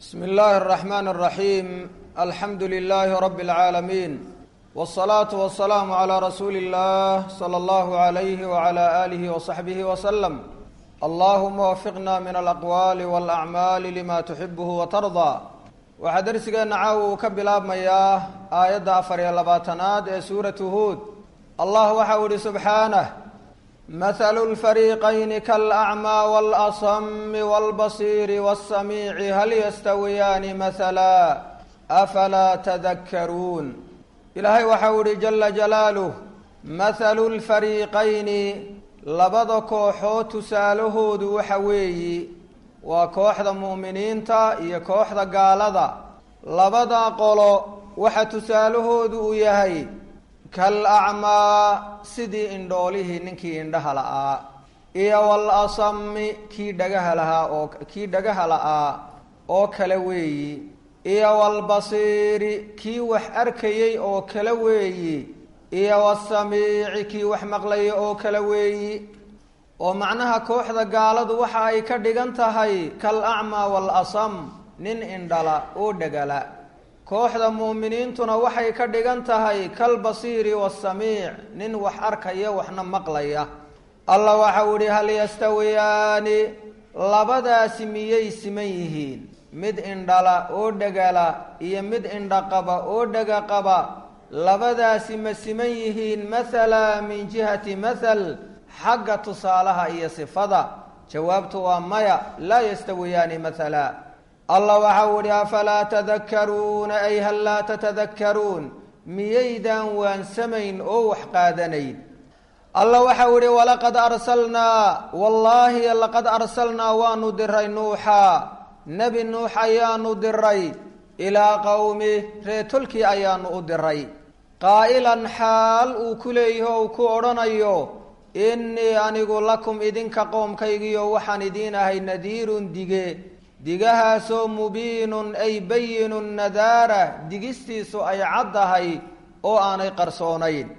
bsmi اllahi الرaxman الraxim alxamdu lilahi rab اlcaalamiin wالصalaaةu waلsalaamu عlى rasuuli اllah slى اllahu عalayh wعlى alih وصaxbih wslm allahuma wafiqna min alaqwaali wاlacmaali lima tuxibh watarضى waxaa dersigeenna caawa uu ka bilaabmayaa aayadda afar iyo labaatanaad ee suuratu huud allah waxau ihi subxaanah mathalu lfariiqayni kalacmaa waalasami wاlbasiiri wاsamiici hal yastawiyaani mathala afalaa tadakkaruun ilaahay waxau ihi jala jalaaluh mathalu lfariiqayni labada kooxood tusaalahoodu waxa weeyi waa kooxda mu'miniinta iyo kooxda gaalada labada qolo waxa tusaalahoodu uu yahay kal acmaa sidii indhoolihii ninkii indhaha la'aa iyo wal asami kii dhagaha lahaa oo kii dhagaha la'aa oo kale weeyi iyo walbasiiri kii wax arkayey oo kale weeyi iyo wasamiici kii wax maqlayay oo kale weeyi oo macnaha kooxda gaaladu waxa ay ka dhigan tahay kal acmaa wal asam nin indhala oo dhegala kooxda mu'miniintuna waxay ka dhigan tahay kal basiiri wasamiic nin wax arkaya waxna maqlaya allah waxau ihi hal yastawiyaani labadaasi miyay siman yihiin mid indhala oo dhegala iyo mid indhaqaba oo dhega qaba labadaasi ma siman yihiin mathala min jihati mathal xagga tusaalaha iyo sifada jawaabtu waa maya laa yastawiyaani mathala allah waxau ihi afalaa tadakkaruuna ay hal laa tatadakkaruun miyaydaan waansamayn oo wax qaadanayn allah waxau ihi walaqad arsalnaa wallaahi laqad arsalnaa waanu diray nuuxa nebi nuux ayaanu diray ilaa qowmi reetolkii ayaanu u diray qaa'ilan xaal uu ku leeyaho uu ku odhanayo innii anigu lakum idinka qoomkaygiyo waxaan idiin ahay nadiirun dige digahaasoo mubiinun ay bayinun nadaara digistiisu ay caddahay oo aanay qarsoonayn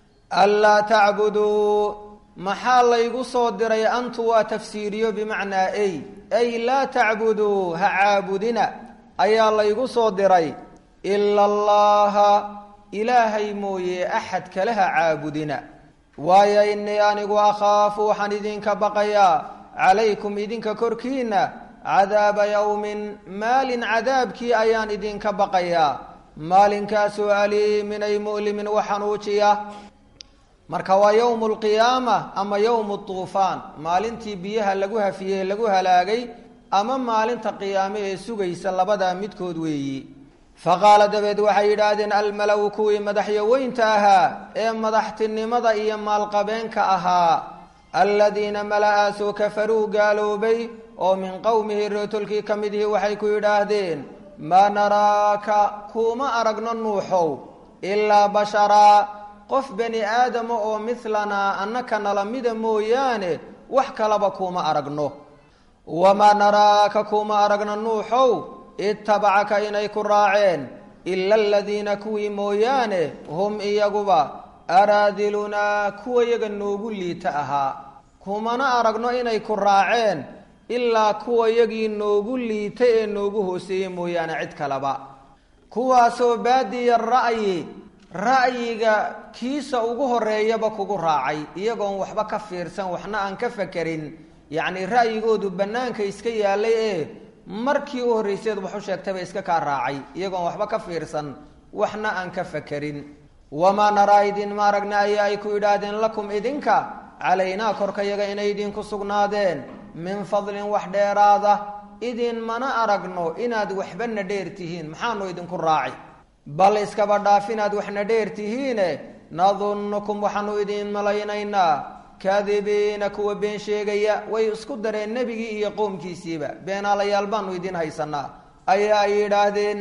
anlaa tacbuduu maxaa laygu soo diray antu waa tafsiiriyo bimacnaa ay ay laa tacbuduu ha caabudina ayaa laygu soo diray ila allaha ilaahay mooye axad kale ha caabudina waayo innii anigu akhaafu waxaan idinka baqayaa calaykum idinka korkiina cadaaba yowmin maalin cadaabkii ayaan idinka baqayaa maalinkaasoo aliimin ay mu'limin waxanuujiya marka waa yowmu lqiyaama ama yowmu tuufaan maalintii biyaha lagu hafiyey lagu halaagay ama maalinta qiyaame ee sugaysa labadaa midkood weeyi faqaala dabeed waxay yidhaahdeen almalow kuwii madaxyoweynta ahaa ee madaxtinimada iyo maalqabeenka ahaa aladiina mala-aasoo kafaruu gaaloobay oo min qowmihi reetolkii ka mid ihi waxay ku yidhaahdeen maa naraaka kuuma aragno nuuxow ilaa basharaa qof bani aadama oo midlanaa annaka nala mida mooyaane wax kalaba kuuma aragno wamaa naraaka kuuma aragno nuuxow itabacaka inay ku raaceen ila aladiina kuwii mooyaane hum iyaguba araadilunaa kuwa yaga noogu liita ahaa kumana aragno inay ku raaceen ilaa kuwa yagii noogu liita ee noogu hooseeyey mooyaane cid kaleba kuwaasoo baadiya ra'yi ra'yiga kiisa ugu horeeyaba kugu raacay iyagoon waxba ka fiirsan waxna aan ka fakerin yacni ra'yigoodu bannaanka iska yaalay ee markii u horrayseed wax u sheegtaba iska kaa raacay iyagoon waxba ka fiirsan waxna aan ka fakerin wamaa naraa idin ma aragna ayaa ay ku yidhaahdeen lakum idinka calaynaa korkayaga inay idinku sugnaadeen min fadlin wax dheeraada idin mana aragno inaad waxbana dheer tihiin maxaanu idinku raaci bal iskaba dhaaf inaad waxna dheer tihiine nadunnukum waxaanu idin malaynaynaa kaadibiina kuwa been sheegaya way isku dareen nebigii iyo qoomkiisiiba beenaalayaal baanu idin haysanaa ayaa ay yidhaahdeen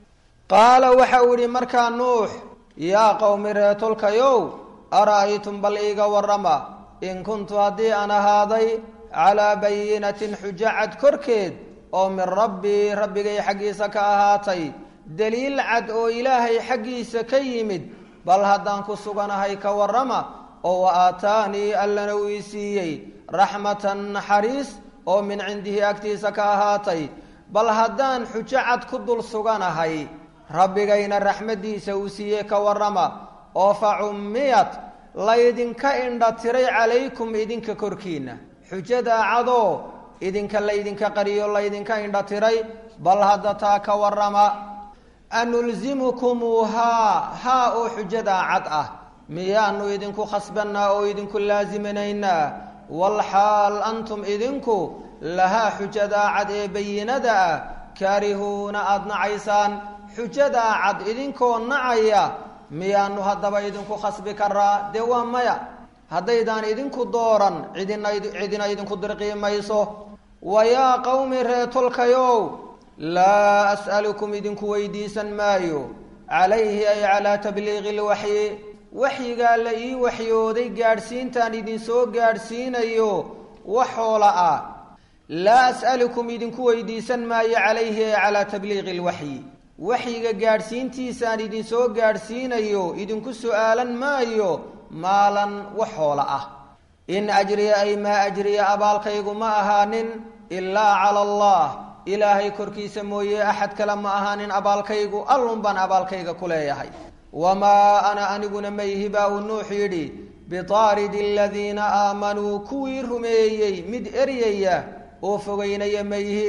qaala waxa uu yihi markaa nuux yaa qowmi reetolkayow ara-aytum bal iiga warrama in kuntu haddii aan ahaaday calaa bayinatin xujacad korkeed oo min rabbii rabbigay xaggiisa ka ahaatay daliil cad oo ilaahay xaggiisa ka yimid bal haddaan ku suganahay ka warrama oo wa aataanii allana uu ii siiyey raxmatan naxariis oo min cindihi agtiisa ka ahaatay bal haddaan xujo cad ku dul suganahay rabbigayna raxmaddiisa uu siiyey ka warrama oo fa cummiyat laydinka indha tiray calaykum idinka korkiinna xujadaa cadoo idinka laydinka qariyo laydinka indha tiray bal hadda taa ka warrama anulzimukumuuhaa haa oo xujadaa cad ah miyaanu idinku khasbannaa oo idinku laasiminaynaa walxaal antum idinku lahaa xujadaa cad ee bayinada ah kaarihuuna aada nacaysaan xujadaa cad idinkoo nacaya miyaanu haddaba idinku khasbi karaa dee waa maya haddaydaan idinku dooran cidina cidina idinku dirqii mayso wa yaa qowmi reetolkayow laa as'alukum idinku weydiisan maayo calayhi ay calaa tabliiqi lwaxyi waxyigaa la ii waxyooday gaadhsiintaan idinsoo gaadhsiinayo waxoola ah laa as'alukum idinku weydiisan maayo calayhi ay calaa tabliiqi lwaxyi waxyiga gaadhsiintiisaan idinsoo gaadhsiinayo idinku su'aalan maayo maalan waxoola ah in ajriya ay maa ajriya abaalkaygu ma ahaanin ilaa cala allah ilaahay korkiisa mooye axad kale ma ahaanin abaalkaygu allun baan abaalkayga ku leeyahay wamaa ana aniguna mayhi baa uu nuux yidhi bitaaridi aladiina aamanuu kuwii rumeeyey mid eryaya oo fogeynaya mayhi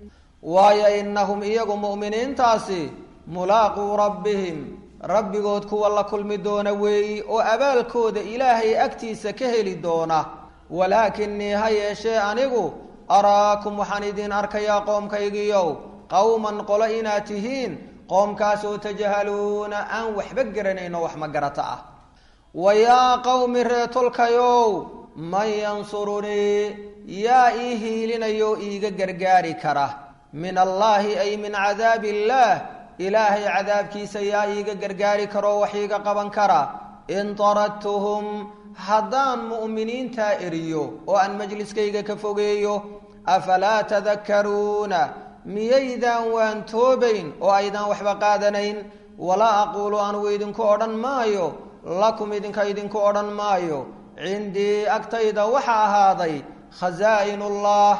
waayo innahum iyagu mu'miniintaasi mulaaquu rabbihim rabbigood kuwa la kulmi doona weeyi oo abaalkooda ilaahay agtiisa ka heli doona walaakinii ha yeeshee anigu araakum waxaan idin arkayaa qoomkaygiiyow qowman qolo inaad tihiin qoomkaasoo tajahaluuna aan waxba garanayn oo wax ma garata ah wa yaa qowmi reetolkayow man yansurunii yaa ii hiilinayo iiga gargaari kara min allaahi ay min cadaabi illaah ilaahay cadaabkiisa yaa iiga gargaari karoo wax iiga qaban kara in taradtuhum haddaan mu'miniintaa eriyo oo aan majliskayga ka fogeeyo afalaa tadakkaruuna miyaydaan waan toobayn oo aydaan waxba qaadanayn walaa aquulu anugu idinku odhan maayo lakum idinka idinku odhan maayo cindii agtayda waxa ahaaday khasaa'inullah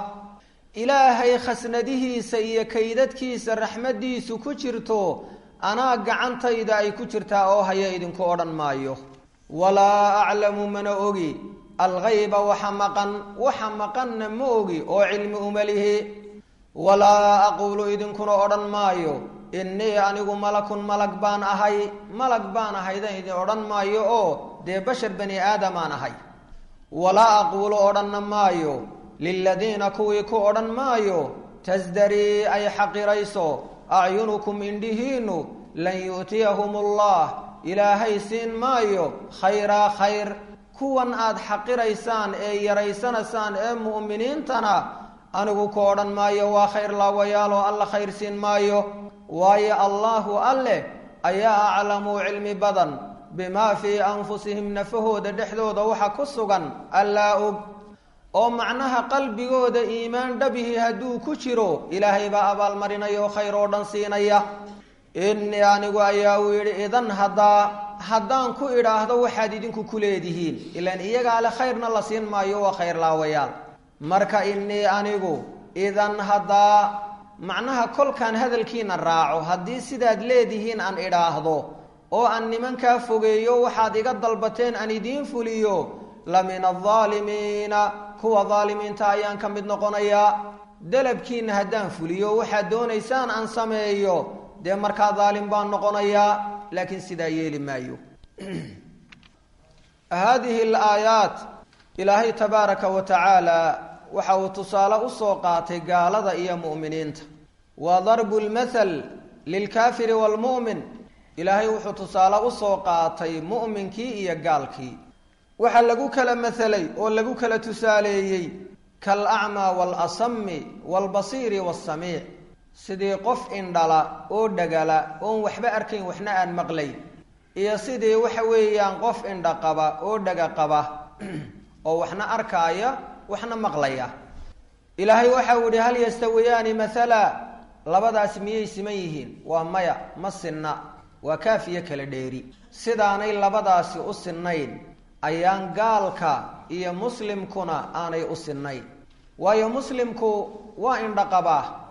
ilaahay khasnadihiisa iyo kaydadkiisa raxmaddiisu ku jirto anaa gacantayda ay ku jirtaa oo haya idinku odhan maayo walaa aclamu mana ogi alghayba waxa maqan waxa maqanna ma ogi oo cilmi uma lihi walaa aquulu idinkuna odhan maayo innii anigu malakun malag baan ahay malag baan ahaydan idin odhan maayo oo dee bashar bani aadamaan ahay walaa aquulu odhanna maayo liladiina kuwii ku odhan maayo tasdarii ay xaqirayso acyunukum indhihiinnu lan yu'tiyahum allah ilaahay siin maayo khayraa khayr kuwan aad xaqiraysaan ee yaraysanaysaan ee mu'miniintana anigu ku odhan maayo waa khayr laawayaaloo alla khayr siin maayo waayo allaahu alleh ayaa aclamu cilmi badan bimaa fii anfusihim nafahooda dhexdooda waxa ku sugan allaa og oo macnaha qalbigooda iimaan dhabihi hadduu ku jiro ilaahay baa abaalmarinaya oo khayr oo dhan siinaya innii anigu ayaa uu yidhi idan haddaa haddaan ku idhaahdo waxaad idinku ku leedihiin ilaan iyagaa le khayrna la siin maayo waa khayr laawayaal marka innii anigu idan haddaa macnaha kolkaan hadalkiina raaco haddii sidaad leedihiin aan idhaahdo oo aan nimankaa fogeeyo waxaad iga dalbateen aan idiin fuliyo la min aldaalimiina kuwa daalimiinta ayaan ka mid noqonayaa dalabkiina haddaan fuliyo waxaad doonaysaan aan sameeyo dee markaa daalim baan noqonayaa laakiin sidaa yeeli maayo haadihi alaayaat ilaahay tabaaraka wa tacaala waxa uu tusaale usoo qaatay gaalada iyo mu'miniinta wa darbu lmathal lilkaafiri waalmu'min ilaahay wuxuu tusaale usoo qaatay mu'minkii iyo gaalkii waxaa lagu kala mahalay oo lagu kala tusaaleeyey kaalacmaa waalasami waalbasiiri waasamiic sidii qof indhala oo dhagala oon waxba arkayn waxna aan maqlayn iyo sidii waxa weeyaan qof indha qaba oo dhaga qaba oo waxna arkaaya waxna maqlaya ilaahay waxa uu yihi hal yastawiyaani mathala labadaas miyay siman yihiin waa maya ma sinna waa kaafiyo kala dheeri sidaanay labadaasi u sinnayn ayaan gaalka iyo muslimkuna aanay u sinnayn waayo muslimku waa indha qabaa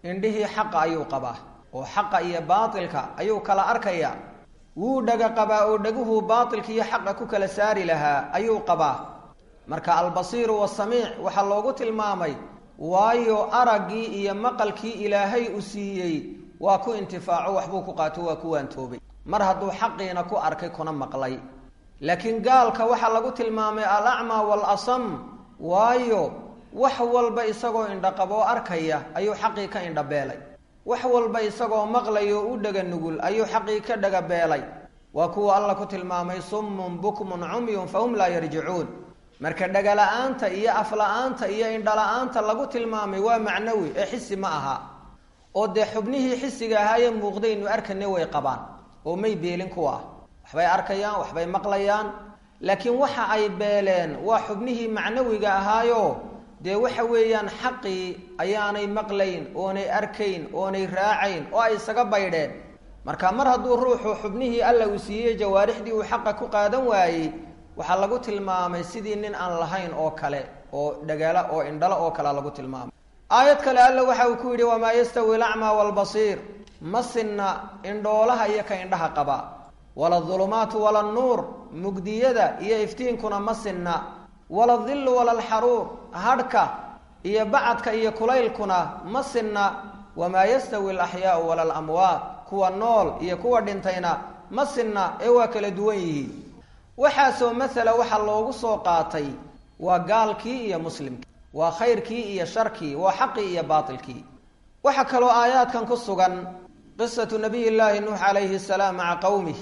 indhihii xaqa ayuu qabaa oo xaqa iyo baatilka ayuu kala arkayaa wuu dhaga qabaa oo dhaguhu baatilka iyo xaqa ku kala saari lahaa ayuu qabaa marka albasiiru wasamiic waxaa loogu tilmaamay waayo araggii iyo maqalkii ilaahay u siiyey waa ku intifaaco waxbuu ku qaato waa ku waantoobay mar hadduu xaqiina ku arkay kuna maqlay laakiin gaalka waxaa lagu tilmaamay alacmaa waalasam waayo wax walba isagoo indhaqaboo arkaya ayuu xaqii ka indhabeelay wax walba isagoo maqlayo u dhaga nugul ayuu xaqii ka dhagabeelay waa kuwa alla ku tilmaamay summun bukmun cumyun fahum laa yarjicuun marka dhagala-aanta iyo afla-aanta iyo indhala-aanta lagu tilmaamay waa macnawi ee xisi ma aha oo dee xubnihii xisiga ahaayee muuqdaynu arkane way qabaan oo may beelin kuwa ah waxbay arkayaan waxbay maqlayaan laakiin waxa ay beeleen waa xubnihii macnawiga ahaayo dee waxa weeyaan xaqii ayaanay maqlayn oonay arkayn oonay raacayn oo ay isaga baydheen marka mar hadduu ruuxu xubnihii alla uu siiyey jawaarixdii uu xaqa ku qaadan waayey waxaa lagu tilmaamay sidii nin aan lahayn oo kale oo dhagaala oo indhalo oo kalea lagu tilmaamay aayad kale alla waxa uu ku yidhi wamaa yastawi alacmaa waalbasiir ma sinna indhoolaha iyo ka indhaha qaba wala adulumaatu wala annuur mugdiyada iyo iftiinkuna ma sinna wala adillu wala alxaruur hadhka iyo bacadka iyo kulaylkuna ma sinna wamaa yastawi alaxyaau wala alamwaat kuwa nool iyo kuwa dhintayna ma sinna ee waa kala duwan yihiin waxaasoo masala waxaa loogu soo qaatay waa gaalkii iyo muslimkii waa khayrkii iyo sharkii waa xaqii iyo baatilkii waxaa kaloo aayaadkan ku sugan qisatu nabiy llaahi nuux calayhi salaam maca qowmih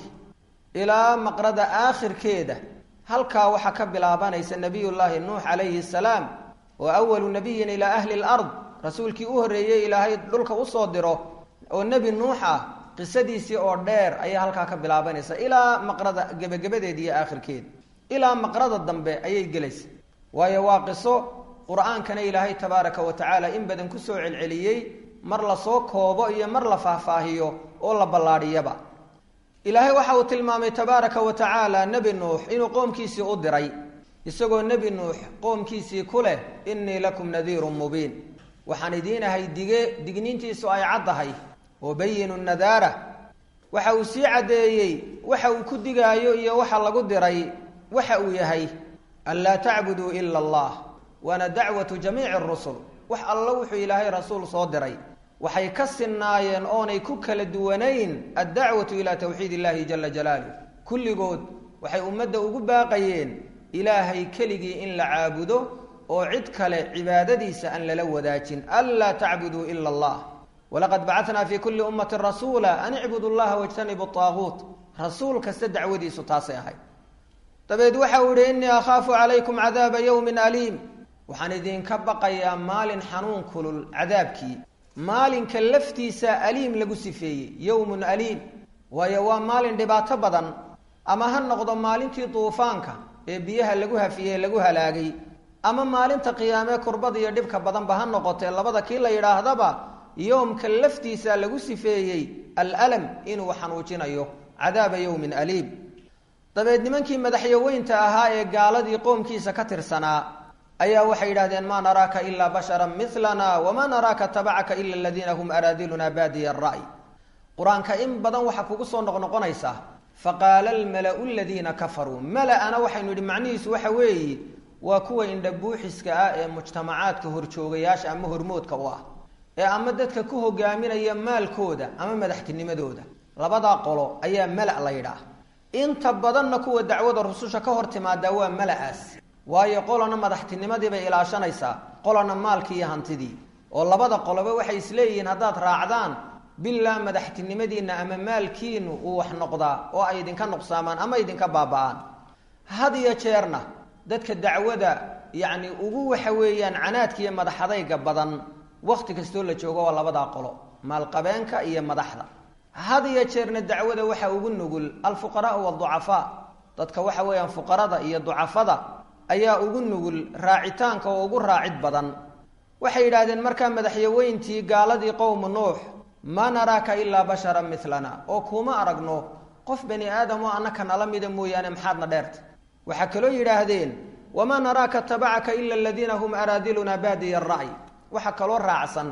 ilaa maqrada aakhirkeeda halkaa waxaa ka bilaabanaysa nabiyullaahi nuux calayhi salaam oo awalu nabiyin ilaa ahli lard rasuulkii u horreeyey ilaahay dhulka usoo diro oo nebi nuux ah qisadiisii oo dheer ayaa halkaa ka bilaabanaysa ilaa maqrada gebagabadeeda iyo aakhirkeeda ilaa maqrada dambe ayay gelaysa waayo waa qiso qur-aankana ilaahay tabaaraka wa tacaala in badan kusoo celceliyey mar lasoo koobo iyo mar la faahfaahiyo oo la ballaadhiyaba ilaahay waxa uu tilmaamay tabaaraka wa tacaala nebi nuux inuu qoomkiisii u diray isagoo nebi nuux qoomkiisii ku leh innii lakum nadiirun mubiin waxaan idiin ahay dige digniintiisu ay caddahay oo bayinu nadaara waxa uu sii caddeeyey waxa uu ku digaayo iyo waxa lagu diray waxa uu yahay an laa tacbuduu ila allah waana dacwatu jamiici rusul wax alla wuxuu ilaahay rasuul soo diray waxay ka sinnaayeen oonay ku kala duwanayn addacwatu ilaa tawxiid illahi jala jalaaluh kulligood waxay ummadda ugu baaqayeen ilaahay keligii in la caabudo oo cid kale cibaadadiisa aan lala wadaajin anlaa tacbuduu ila allah walaqad bacatnaa fi kulli ummatin rasuula an icbudu llaha wajtanibu aaguut rasuul kasta dacwadiisu taasay ahayd dabeed waxa uu yihi innii akhaafu calaykum cadaaba yowmin aliim waxaan idinka baqayaa maalin xanuun kulul cadaabkii maalinka laftiisa aliim lagu sifeeyey yowmun aliim waayo waa maalin dhibaato badan ama ha noqdo maalintii duufaanka ee biyaha lagu hafiyey lagu halaagay ama maalinta qiyaamee kurbada iyo dhibka badanba ha noqotee labada kii la yidhaahdaba yoomka laftiisa lagu sifeeyey alalam inuu xanuujinayo cadaaba yowmin aliim dabeed nimankii madaxyaweynta ahaa ee gaaladii qoomkiisa ka tirsanaa ayaa waxay yidhahdeen maa naraaka ilaa basharan milana wamaa naraaka tabacaka ila aladiina hum araadiluna baadiya ra'y qur-aanka in badan waxaa kugu soo noqnoqonaysa faqaala almalau ladiina kafaruu mala-ana waxaynu yidhi macnihiisu waxa weeye waa kuwa indhabuuxiska ah ee mujtamacaadka horjoogayaasha ama hormoodka u ah ee ama dadka ku hogaaminaya maalkooda ama madaxtinimadooda labadaa qolo ayaa mala la yidhaah inta badanna kuwa dacwada rususha ka hor timaadaa waa mala-aas waayo qolana madaxtinimadii bay ilaashanaysaa qolana maalkii iyo hantidii oo labada qoloba waxay isleeyihiin haddaad raacdaan bilaa madaxtinimadiinna ama maalkiinu uu wax noqdaa oo ay idinka nuqsaamaan ama idinka baaba-aan had iyo jeerna dadka dacwada yacni ugu waxa weeyaan canaadka iyo madaxadayga badan wakti kastoo la joogo waa labadaa qolo maalqabeenka iyo madaxda had iyo jeerna dacwada waxaa ugu nugul alfuqaraau walducafaa dadka waxa weeyaan fuqarada iyo ducafada ayaa ugu nugul raacitaanka oo ugu raacid badan waxay yidhaahdeen markaa madaxyaweyntii gaaladii qowmu nuux maa naraaka ilaa basharan milana oo kuma aragno qof bani aadam oo annaka nala mida mooyaane maxaadna dheerta waxaa kaloo yidhaahdeen wamaa naraaka tabacaka ila aladiina hum araadiluna baadiya ra'y waxaa kaloo raacsan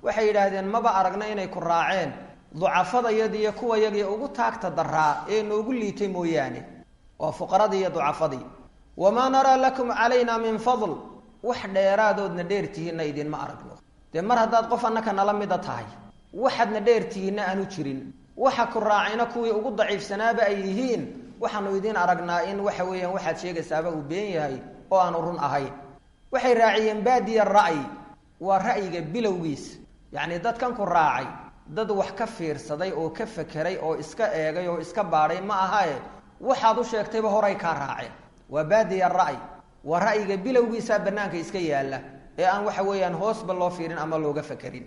waxay yidhaahdeen maba aragna inay ku raaceen ducafadayadi iyo kuwayagii ugu taagta daraa ee noogu liitay mooyaane waa fuqaradii iyo ducafadii wamaa naraa lakum calayna min fadl wax dheeraadoodna dheertihiinna idinma aragno dee mar haddaad qof annaka nala mida tahay waxaadna dheertihiinna aanu jirin waxa ku raacayna kuwii ugu daciifsanaaba ay yihiin waxaanu idiin aragnaa in waxa weeyaan waxaad sheegaysaaba uu been yahay oo aanu run ahayn waxay raaciyeen baadiya ra'yi waa ra'yiga bilowgiis yacni dadkan ku raacay dad wax ka fiirsaday oo ka fekeray oo iska eegay oo iska baadhay ma ahae waxaad u sheegtayba horay kaa raaceen waa baadiya ra'y waa ra'yiga bilowgiisaa bannaanka iska yaalla ee aan waxa weeyaan hoosba loo fiirin ama looga fekerin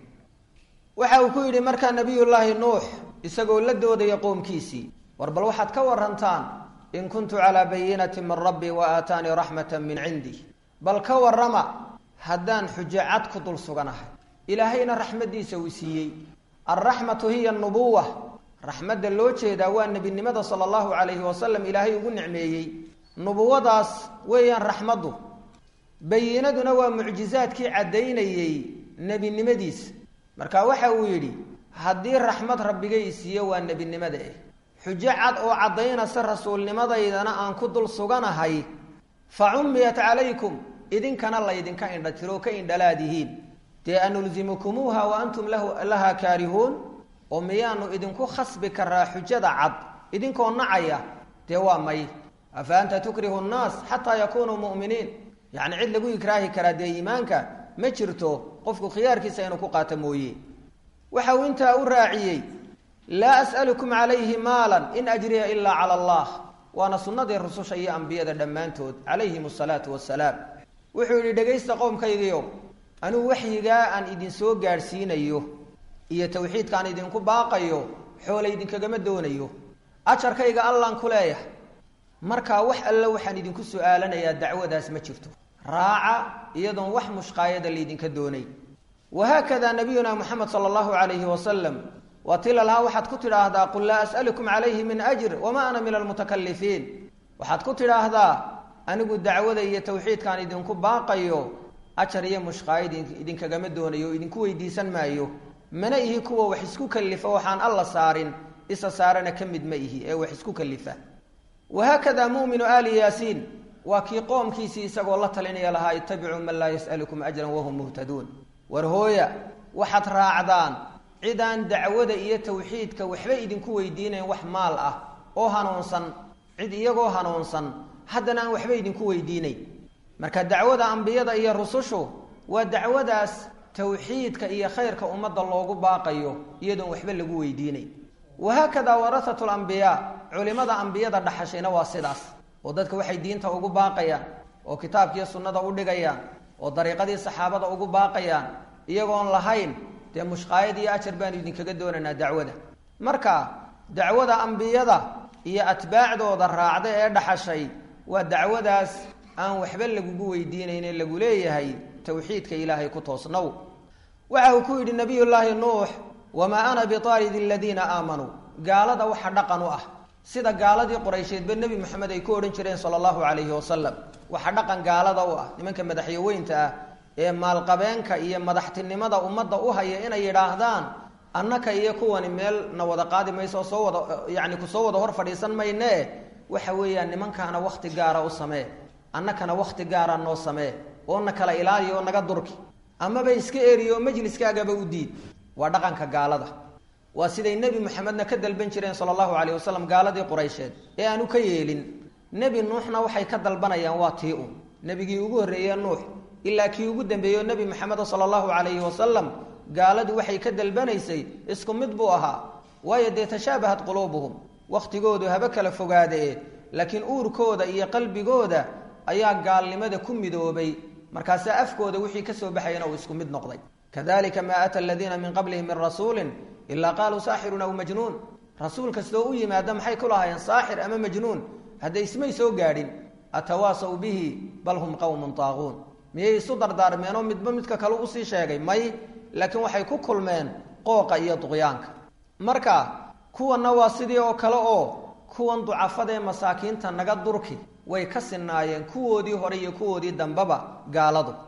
waxa uu ku yidhi markaa nabiyullaahi nuux isagoo la doodaya qoomkiisii war bal waxaad ka warantaan in kuntu calaa bayinati min rabbii wa aataanii raxmata min cindi bal ka warrama haddaan xujo cad ku dul suganahay ilaahayna raxmaddiisa uu siiyey alraxmatu hiya nubuwa raxmadda loo jeedaa waa nebinimada sala allahu calayhi wasalam ilaahay ugu nicmeeyey nubuwadaas weeyaan raxmaddu bayinaduna waa mucjizaadkii caddaynayey nebinimadiisa marka waxa uu yidhi haddii raxmad rabbigay siiyo waa nebinimada eh xujo cad oo caddaynaysa rasuulnimadaydana aan ku dul suganahay fa cummiyat calaykum idinkana laydinka indha tiro ka indhalaadihiin dee anulzimukumuuha wa antum lahaa kaarihuun oo miyaanu idinku khasbi karaa xujada cad idinkoo nacaya dee waa may afa anta tukrihu nnaas xataa yakunuu mu'miniin yacni cid lagu ikraahi karaa dee iimaanka ma jirto qofku khiyaarkiisa inuu ku qaato mooye waxa uu intaa u raaciyey laa as'alukum calayhi maalan in ajriya ilaa cala allah waana sunnadii rususha iyo ambiyada dhammaantood calayhim asalaatu wassalaam wuxuu yidhi dhegaysta qowmkaygiio anuu waxyigaa aan idinsoo gaadhsiinayo iyo tawxiidka aan idinku baaqayo xoola idinkagama doonayo ajarkayga allaan ku leeyahay markaa wax alle waxaan idinku su-aalanayaa dacwadaas ma jirto raaca iyadoon wax mushqaayada laydinka doonay wahaakada nabiyuna moxamed sala allahu calayhi wasalam waa tila lahaa waxaad ku tidhaahdaa qul laa as'alukum calayhi min ajr wamaa ana min almutakalifiin waxaad ku tidhaahdaa anigu dacwada iyo tawxiidkaan idinku baaqayo ajar iyo mushqaayad idinkagama doonayo o idinku weydiisan maayo mana ihi kuwa wax isku kalifa waxaan alla saarin isa saarana ka mid ma ihi ee wax isku kalifa wahaakada mu'minu aali yaasiin waa kii qoomkiisii isagoo la talinaya lahaa ittabicuu man laa yas'alukum ajran wahum muhtaduun war hooya waxaad raacdaan cidaan dacwada iyo tawxiidka waxba idinku weydiinayn wax maal ah oo hanuunsan cid iyagoo hanuunsan haddana aan waxba idinku weydiinayn marka dacwada ambiyada iyo rusushu waa dacwadaas tawxiidka iyo khayrka ummadda loogu baaqayo iyadoon waxba lagu weydiinayn wahaakada warahatu lambiyaa culimada ambiyada dhaxashayna waa sidaas oo dadka waxay diinta ugu baaqayaan oo kitaabkiiyo sunnada u dhigayaan oo dariiqadii saxaabada ugu baaqayaan iyagoon lahayn dee mushqaayad iyo ajar baanu idinkaga doonaynaa dacwada marka dacwada ambiyada iyo atbaacdooda raacda ee dhaxashay waa dacwadaas aan waxba lagugu weydiinayne lagu leeyahay tawxiidka ilaahay ku toosnow waxa uu ku yidhi nabiyullaahi nuux wamaa ana biaalidi aladiina aamanuu gaalada waxa dhaqan u ah sida gaaladii quraysheedba nebi moxamed ay ku odhan jireen sala allahu calayhi wasalam waxa dhaqan gaalada u ah nimanka madaxyaweynta ah ee maalqabeenka iyo madaxtinimada ummadda u haya inay yidhaahdaan annaka iyo kuwani meel na wada qaadi mayso oo soo wada yacni kusoo wada hor fadhiisan maynee waxa weeyaan nimankaana wakhti gaara u samee annakana wakhti gaara noo samee oo na kala ilaaliya oo naga durki amaba iska eriyo oo majliskaagaba u diid waa dhaqanka gaalada waa siday nebi moxamedna ka dalban jireen sala allahu calayh wasalam gaaladii quraysheed ee aanu ka yeelin nebi nuuxna waxay ka dalbanayaan waa tii un nebigii ugu horreeye nuux ilaa kii ugu dambeeyo nebi moxameda sala allahu calayhi wasalam gaaladu waxay ka dalbanaysay isku mid buu ahaa waayo dee tashaabahat quluubuhum wakhtigoodu haba kala fogaadee laakiin uurkooda iyo qalbigooda ayaa gaalnimada ku midoobay markaasaa afkooda wixii ka soo baxayana uu isku mid noqday kadalika maa ata aladiina min qablihim min rasuulin ilaa qaaluu saaxirun aw majnuun rasuul kastoo u yimaada maxay ku lahaayeen saaxir ama majnuun hadda ismay soo gaadhin atawaasaw bihi bal hum qowmun taaquun miyay isu dardaarmeenoo midba midka kale usii sheegay may laakiin waxay ku kulmeen qooqa iyo duqyaanka marka kuwanna waa sidii oo kale oo kuwan ducafadee masaakiinta naga durki way ka sinaayeen kuwoodii hore iyo kuwoodii dambeba gaaladu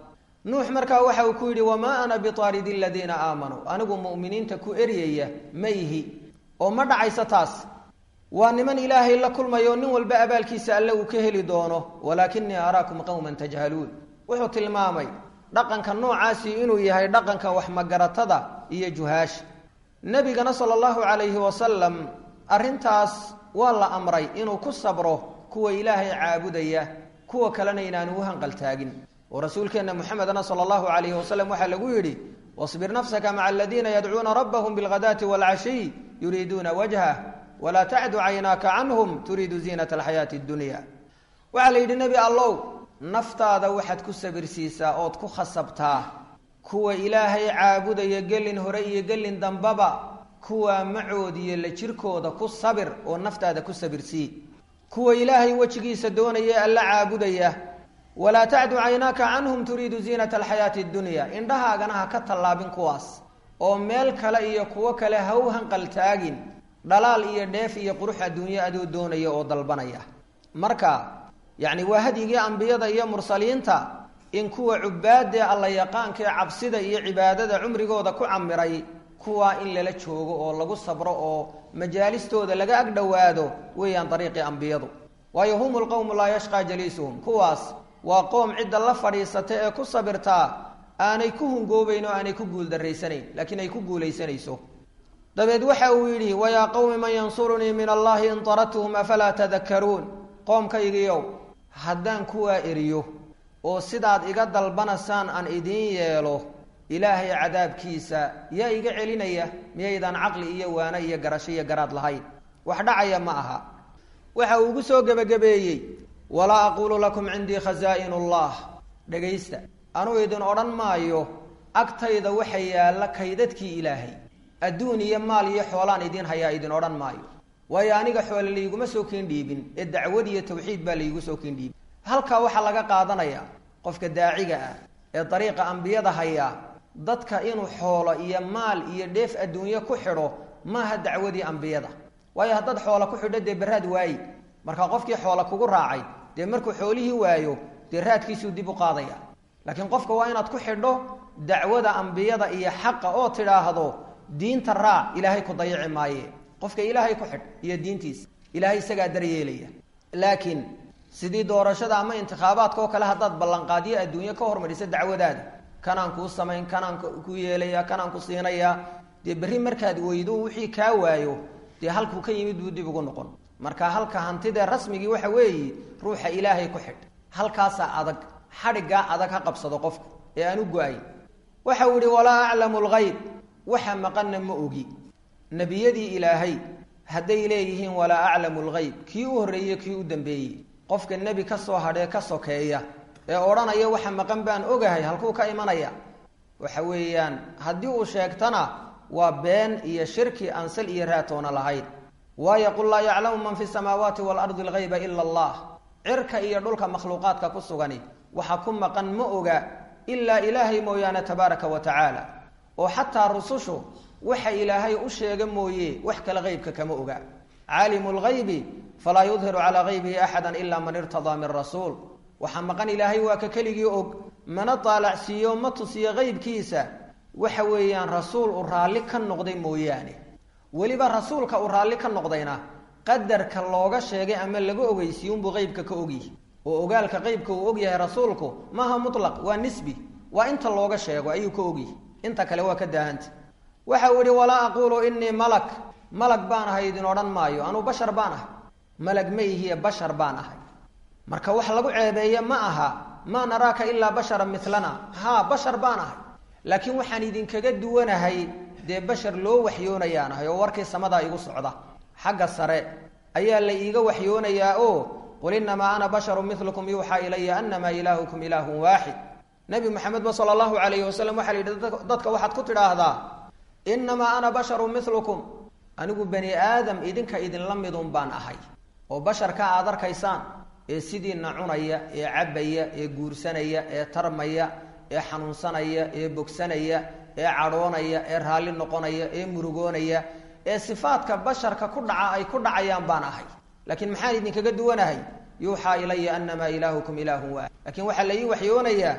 nuux markaa waxa uu ku yidhi wamaa ana biaaridi aladiina aamanuu anigu mu'miniinta ku eryaya ma ihi oo ma dhacayso taas waa niman ilaahay la kulmayo nin walba abaalkiisa alle uu ka heli doono walaakinii araakum qowman tajhaluun wuxuu tilmaamay dhaqanka noocaasi inuu yahay dhaqanka waxmagaratada iyo juhaasha nebigana sala allahu calayhi wasalam arrintaas waa la amray inuu ku sabro kuwa ilaahay caabudaya kuwa kalena inaanu u hanqaltaagin oo rasuulkeenna muxamedna sala allahu calayhi wasalam waxaa lagu yidhi wasbir nafsaka maca aladiina yadcuuna rabbahum bilghadaati waalcashiy yuriiduuna wajhah walaa tacdu caynaaka canhum turiidu ziinata alxayaati addunya waxaa la yidhi nebi allow naftaada waxaad ku sabirsiisaa ood ku khasabtaa kuwa ilaahay caabudaya gelin hore iyo gelin dambaba kuwaa macoodiyo la jirkooda ku sabir oo naftaada ku sabirsii kuwa ilaahay wejigiisa doonaya alla caabudaya walaa tacdu caynaaka canhum turiidu ziinata alxayaati addunya indhahaagana ha ka tallaabin kuwaas oo meel kale iyo kuwo kale ha u hanqaltaagin dhalaal iyo dheef iyo qurux adduunyo adoo doonaya oo dalbanaya marka yacni waa hadyigii ambiyada iyo mursaliinta in kuwa cubaadee alla yaqaankaee cabsida iyo cibaadada cumrigooda ku camiray kuwaa in lala joogo oo lagu sabro oo majaalistooda laga ag dhowaado weeyaan dariiqii ambiyadu waayo hum lqowmu laa yashqaa jaliisuhum kuwaas waa qoom cidda la fadhiisata ee ku sabirtaa aanay ku hungoobayn oo aanay ku guuldarraysanayn laakiin ay ku guulaysanayso dabeed waxa uu yidhi wayaa qowmi man yansurunii min allahi in taradtuhum afalaa tadakaruun qoomkaygiiow haddaan kuwaa eriyo oo sidaad iga dalbanasaan aan idiin yeelo ilaahay cadaabkiisa yaa iga celinaya miyaydaan caqli iyo waano iyo garasho iyo garaad lahayn wax dhacaya ma aha waxa uu ugu soo gebagabeeyey walaa aquulu lakum cindii khazaa'in ullah dhegaysta anuu idin odhan maayo agtayda waxa yaalla kaydadkii ilaahay adduun iyo maal iyo xoolaan idiin hayaa idin odhan maayo waayo aniga xoole layguma soo kiin dhiibin ee dacwad iyo tawxiid baa laygu soo kiin dhiibin halkaa waxaa laga qaadanaya qofka daaciga ah ee dariiqa ambiyada hayaa dadka inuu xoolo iyo maal iyo dheef adduunye ku xidho maaha dacwadii ambiyada waayo haddaad xoola ku xidho dee beraad waayi marka qofkii xoola kugu raacay dee markuu xoolihii waayo dee raadkiisuu dib u qaadaya laakiin qofka waa inaad ku xidho dacwada ambiyada iyo xaqa oo tidhaahdo diinta raac ilaahay ku dayici maaye qofka ilaahay ku xidh iyo diintiisa ilaahay isagaa daryeelaya laakiin sidii doorashada ama intikhaabaadka oo kale haddaad ballanqaadyo adduunye ka hormarisa dacwadaada kanaan kuu samayn kanaan ku yeelaya kanaan ku siinaya dee berri markaad weydo wixii kaa waayo dee halkuu ka yimid buu dib ugu noqon marka halka hantidee rasmigii waxa weeye ruuxa ilaahay ku xidh halkaasaa adag xadhiggaa adag ha qabsado qofku ee aan u go-ay waxa uu ihi walaa aclamu lgayb waxa maqanna ma ogi nebiyadii ilaahay hadday leeyihiin walaa aclamu lgayb kii u horreeye kii u dambeeyey qofka nebi ka soo hadhee ka sokeeya ee odhanaya waxa maqan baan ogahay halkuu ka imanaya waxa weeyaan haddii uu sheegtana waa been iyo shirki aan sal iyo raatoona lahayn waayo qul laa yaclamu man fi samaawaati waalardi algayba ila allah cirka iyo dhulka makhluuqaadka ku sugani waxa ku maqan ma oga ilaa ilaahay mooyaane tabaaraka wa tacaala oo xataa rusushu waxa ilaahay u sheega mooye wax kale qeybka kama oga caalimu lgaybi falaa yudhiru calaa gaybihi axada ila man irtadaa min rasuul waxaa maqan ilaahay waa ka keligii og mana daalacsiiyo ma tusiyo qeybkiisa waxa weeyaan rasuul uu raalli ka noqday mooyaane weliba rasuulka uu raalli ka noqdayna qadarka looga sheegay ama laga ogeysiiye unbuu qeybka ka ogyihi oo ogaalka qeybka uu ogyahay rasuulku maaha mutlaq waa nisbi waa inta looga sheego ayuu ka ogyihi inta kale waa ka daahanta waxa uu yihi walaa aquulu inii malak malag baan ahay idin odhan maayo anuu bashar baan ahay malag ma ihiye bashar baan ahay marka wax lagu ceebeeye ma aha maa naraaka ilaa basharan milana haa bashar baan ahay laakiin waxaan idinkaga duwanahay dee bashar loo waxyoonayaan ahay oo warkii samadaa igu socda xagga sare ayaa la iiga waxyoonayaa oo qul inamaa ana basharu milukum yuuxaa ilaya anamaa ilaahukum ilaahun waaxid nabi maxamedba sala allahu calayhi wasalam waxaa la yidhi dadka waxaad ku tidhaahdaa inamaa ana basharu milukum anigu bani aadam idinka idinla midun baan ahay oo basharka aad arkaysaan ee sidiina cunaya ee cabbaya ee guursanaya ee tarmaya ee xanuunsanaya ee bogsanaya ee cadhoonaya ee raalli noqonaya ee murugoonaya ee sifaadka basharka ku dhaca ay ku dhacayaan baan ahay laakiin maxaan idinkaga duwanahay yuuxaa ilaya anamaa ilaahukum ilaahun waaxid lakiin waxaa la ii waxyoonayaa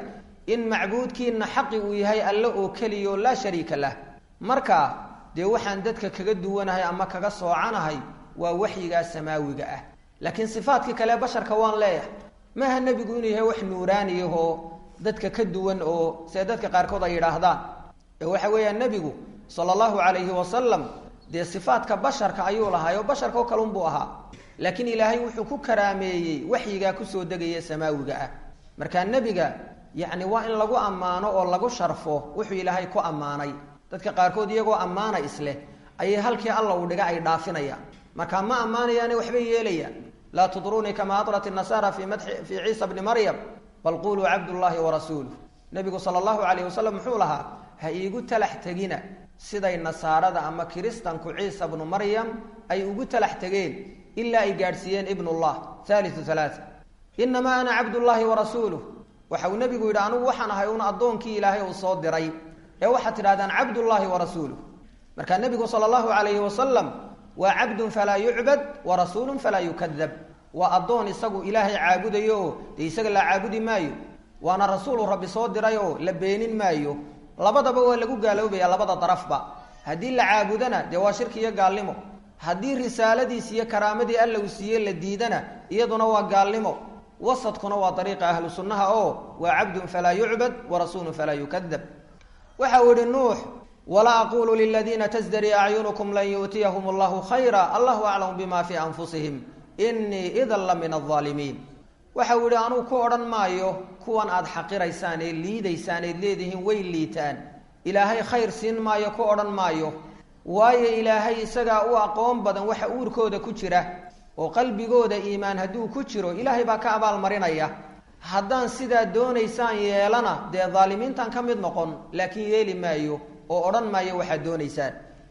in macbuudkiina xaqi uu yahay alle oo keliya oo laa shariika lah marka dee waxaan dadka kaga duwanahay ama kaga soocanahay waa waxyigaa samaawiga ah laakiin sifaadkii kale basharka waan leeyahay maaha nebigu inuu yahay wax nuuraaniyahoo dadka ka duwan oo sida dadka qaarkood ay yidhaahdaan ee waxa weeyaan nebigu sala allahu calayhi wasalam dee sifaadka basharka ayuu lahaay oo basharka oo kale unbuu ahaa laakiin ilaahay wuxuu ku karaameeyey waxyigaa kusoo degaya samaawiga ah markaa nebiga yacni waa in lagu ammaano oo lagu sharfo wuxuu ilaahay ku ammaanay dadka qaarkood iyagoo ammaana isleh ayay halkii alla uu dhiga ay dhaafinayaan markaa ma ammaanayaane waxbay yeelayaan laa tudruunii kama adrat inasaara fii madxi fii ciisa bni maryam bal quluu cabdullaahi warasuuluh nebigu sala allahu calayh wasalam muxuu lahaa ha iigu talax tegina siday nasaarada ama kiristanku ciisa bnu maryam ay ugu talax tegeen ilaa ay gaadhsiiyeen ibnullah haaliu halaaa inamaa ana cabdullaahi warasuuluh waxa uu nebigu yidhi anugu waxaan ahay un addoonkii ilaahay uu soo diray ee waxaad tidhahdaan cabdullaahi warasuuluh markaa nebigu sala allahu calayhi wasalam waa cabdun falaa yucbad wa rasuulun falaa yukadab waa addoon isagu ilaahay caabudayo oo dee isaga la caabudi maayo waana rasuulu rabbi soo diray oo la beenin maayo labadaba waa lagu gaaloobaya labada darafba haddii la caabudana dee waa shirki iyo gaalnimo haddii risaaladiis iyo karaamadii alla uu siiye la diidana iyaduna waa gaalnimo wasadkuna waa dariiqa ahlu sunnaha oo waa cabdun falaa yucbad wa rasuulun falaa yukadab waxa uu yihi nuux walaa aqulu liladiina tasdari acyunukum lan yu'tiyahum allahu khayra allahu aclamu bima fii anfusihim inii idan la min alaalimiin waxa uu yihi anugu ku odhan maayo kuwan aad xaqiraysaan ee liidaysaan eed leedihiin way liitaan ilaahay khayr siin maayo ku odhan maayo waayo ilaahay isagaa u aqoon badan waxa uurkooda ku jira oo qalbigooda iimaan hadduu ku jiro ilaahay baa ka abaalmarinaya haddaan sidaa doonaysaan yeelana dee daalimiintan ka mid noqon laakiin yeeli maayo oo odhan maayo waxaad doonaysaan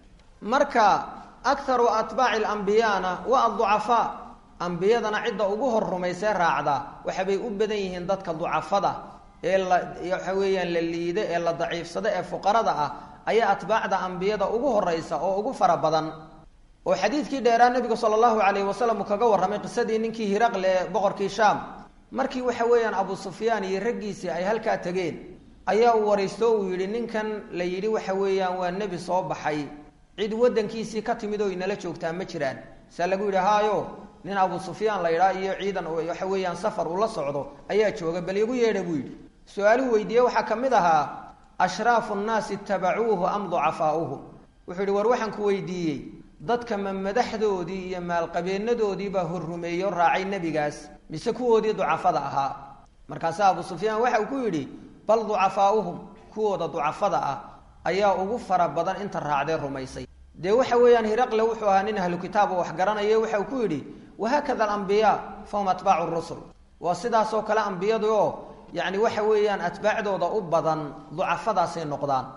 marka akharu atbaaci alambiyaana waa adducafaa ambiyadana cidda ugu hor rumaysee raacda waxabay u badan yihiin dadka ducafada ee la waxa weeyaan la liida ee la daciifsada ee fuqarada ah ayaa atbaacda ambiyada ugu horeysa oo ugu fara badan oo xadiidkii dheeraa nebigu sala allahu calayhi wasalam uu kaga warramay qisadii ninkii hiraqle ee boqorkii shaam markii waxa weeyaan abu sufyaan iyo raggiisii ay halkaa tegeen ayaa uu waraysto uu yidhi ninkan la yidhi waxa weeyaan waa nebi soo baxay cid waddankiisii ka timid oo inala joogtaa ma jiraan saa lagu yidhi haayo nin abu sufyaan la yidhaa iyo ciidan waxa weeyaan safar uu la socdo ayaa jooga bal igu yeedha buu yidhi su-aaluhu weydiiye waxaa ka mid ahaa ashraafu nnaasi itabacuuhu am ducafaauhum wuxuu yidhi war waxaan ku weydiiyey dadka ma madaxdoodii iyo maalqabeenadoodii baa horrumeeyo raacay nebigaas mise kuwoodii ducafada ahaa markaase abu sufyaan waxa uu ku yidhi bal ducafaauhum kuwooda ducafada ah ayaa ugu fara badan inta raacdee rumaysay dee waxa weeyaan hiraqle wuxuu ahaa nin ahlu kitaab oo waxgaranayo waxa uu ku yidhi wahaakada alambiyaa fahum atbaacu rusul waa sidaasoo kale ambiyadu oo yacni waxa weeyaan atbaacdooda u badan ducafadaasay noqdaan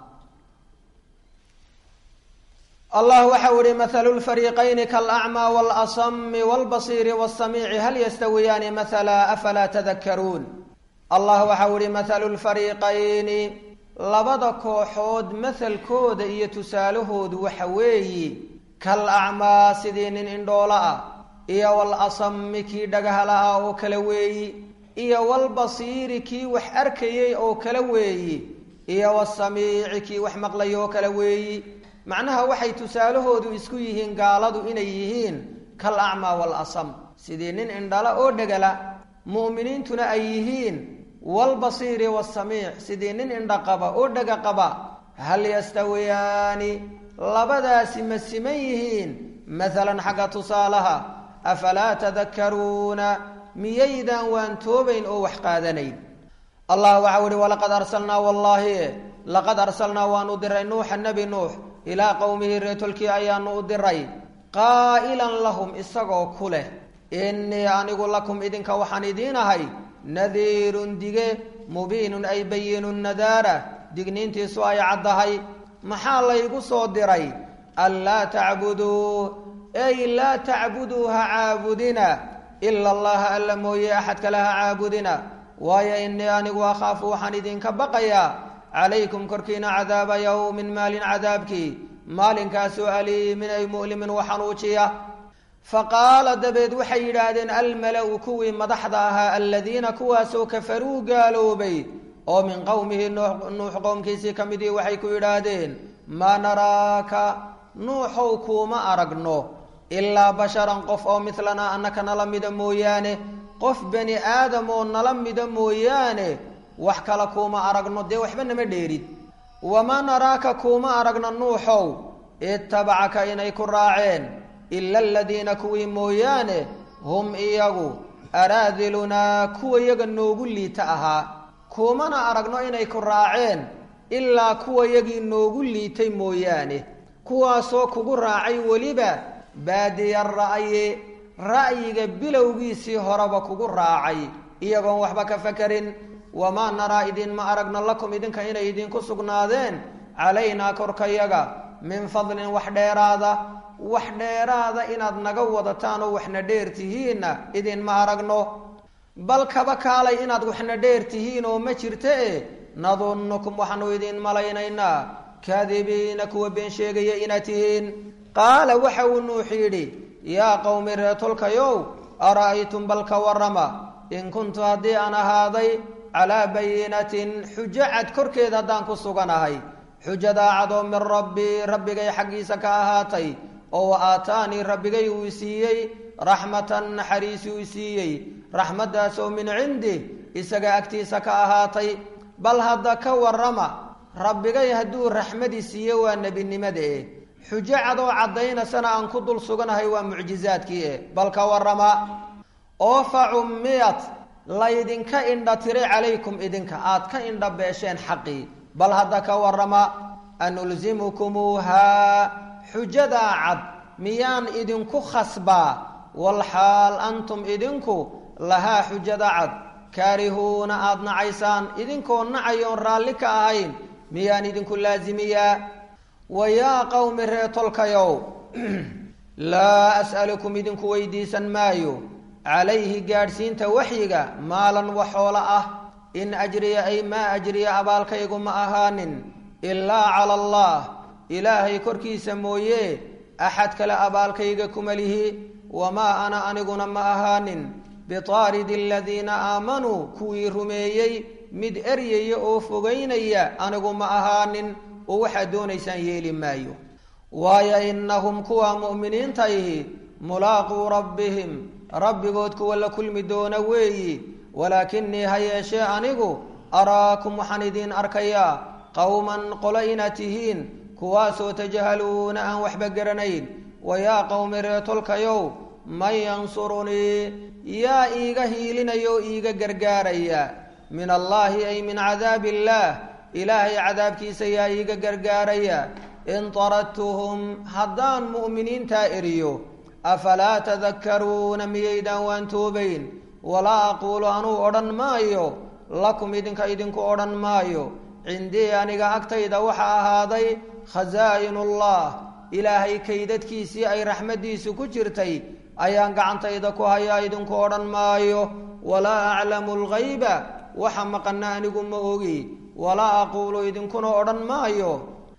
allah waxa u ihi mathalu lfariiqayni kalacmaa waalasami walbasiiri waasamiici hal yastawiyaani mathala afalaa tadakaruun allah waxa u ihi mathalu lfariiqayni labada kooxood mathalkooda iyo tusaalahoodu waxa weeyi kal acmaa sidii nin indhoolo ah iyo walasami kii dhagahala ah oo kale weeyi iyo walbasiiri kii wax arkayay oo kale weeyi iyo wasamiici kii wax maqlay oo kale weeyi macnaha waxay tusaalahoodu isku yihiin gaaladu inay yihiin kal acmaa waalasam sidii nin indhala oo dhegala mu'miniintuna ay yihiin walbasiiri wasamiic sidii nin indhaqaba oo dhega qaba hal yastawiyaani labadaasi ma siman yihiin maalan xagga tusaalaha afalaa tadakaruuna miyaydaan waan toobayn oo wax qaadanayn allah waxau ihi walaqad arsalnaa wallaahi laqad arsalnaa waanu diray nuuxa nebi nuux ilaa qowmihi reetolkii ayaanu u diray qaa'ilan lahum isagoo ku leh innii anigu lakum idinka waxaan idiin ahay nadiirun dige mubiinun ay bayinun nadaara digniintiisu ay caddahay maxaa laygu soo diray anlaa tacbuduu ey laa tacbuduu ha caabudina ila allaha alla mooye axad kale ha caabudina waayo innii anigu akhaafu waxaan idinka baqayaa calaykum korkiina cadaaba yowmin maalin cadaabkii maalinkaasoo aliimin ay mu'limin waxanuujiya faqaala dabeed waxay yidhaahdeen almala-u kuwii madaxda ahaa aladiina kuwaasoo kafaruu gaaloobay oo min qowmihi nuux qowmkiisii ka midii waxay ku yidhaahdeen maa naraaka nuuxow kuuma aragno ilaa basharan qof oo midlanaa annaka nala mida mooyaane qof bani aadam oo nala mida mooyaane wax kale kuuma aragno dee waxba nama dheerid wamaa naraaka kuuma aragno nuuxow ittabacaka inay ku raaceen ila aladiina kuwii mooyaane hum iyagu araadilunaa kuwa yaga noogu liita ahaa kuumana aragno inay ku raaceen ilaa kuwa yagii noogu liitay mooyaane kuwaasoo kugu raacay weliba baadiya ra'yi ra'yiga bilowgiisii horeba kugu raacay iyagoon waxba ka fakarin wamaa naraa idinma aragno lakum idinka inay idinku sugnaadeen calaynaa korkayaga min fadlin wax dheeraada wax dheeraada inaad naga wadataan oo waxna dheer tihiinna idinma aragno bal kaba kaalay inaad waxna dheer tihiin oo ma jirta e nadunnukum waxaanu idin malaynaynaa kaadibiina kuwa been sheegaya inaad tihiin qaala waxa uu nuux yidhi yaa qowmi reetolkayow ara'aytum bal ka warrama in kuntu haddii aan ahaaday calaa bayinatin xujo cad korkeed haddaan ku suganahay xujadaa cadoo min rabbii rabbigay xaggiisa ka ahaatay oo wa aataanii rabbigay uu siiyey raxmatan naxariisi uu siiyey raxmaddaasoo min cindi isaga agtiisa ka ahaatay bal hadda ka warrama rabbigay hadduu raxmadii siiye waa nebinimada eh xujo cadoo caddaynasana aan ku dul suganahay waa mucjizaadkii eh bal ka warrama oo fa cummiyat laydinka indha tiray calaykum idinka aad ka indha beesheen xaqii bal hadda ka warrama anulzimukumuuhaa xujadaa cad miyaan idinku khasbaa walxaal antum idinku lahaa xujada cad kaarihuuna aada nacaysaan idinkoo nacayoon raalli ka ahayn miyaan idinku laasimiyaa wa yaa qowmi reetolkayow laa as'alukum idinku weydiisan maayo calayhi gaadhsiinta waxyiga maalan waxoola ah in ajriya ay maa ajriya abaalkaygu ma ahaanin ilaa cala allah ilaahay korkiisa mooye axad kale abaalkayga kuma lihi wamaa ana aniguna ma ahaanin bitaaridi aladiina aamanuu kuwii rumeeyey mid eryaya oo fogaynaya anigu ma ahaanin oo waxaad doonaysaan yeeli maayo waayo innahum kuwa mu'miniintaihi mulaaquu rabbihim rabbigood kuwa la kulmi doona weeyi walaakinii ha yeeshee anigu araakum waxaan idiin arkayaa qowman qolo inaad tihiin kuwaasoo tajahaluuna aan waxba garanayn wa yaa qowmi reetolkayow man yansurunii yaa iiga hiilinaya oo iiga gargaaraya min allaahi ay min cadaabi illaah ilaahay cadaabkiisa yaa iiga gargaaraya in taradtuhum haddaan mu'miniintaa eriyo afalaa tadakkaruuna miyaydaan waan toobayn walaa aquulu anuu odhan maayo lakum idinka idinku odhan maayo cindii aniga agtayda waxaa ahaaday khasaa'inullah ilaahay kaydadkiisii ay raxmaddiisu ku jirtay ayaan gacantayda ku hayaa idinku odhan maayo walaa aclamu alghayba waxa maqana anigu ma ogi walaa aquulu idinkuna odhan maayo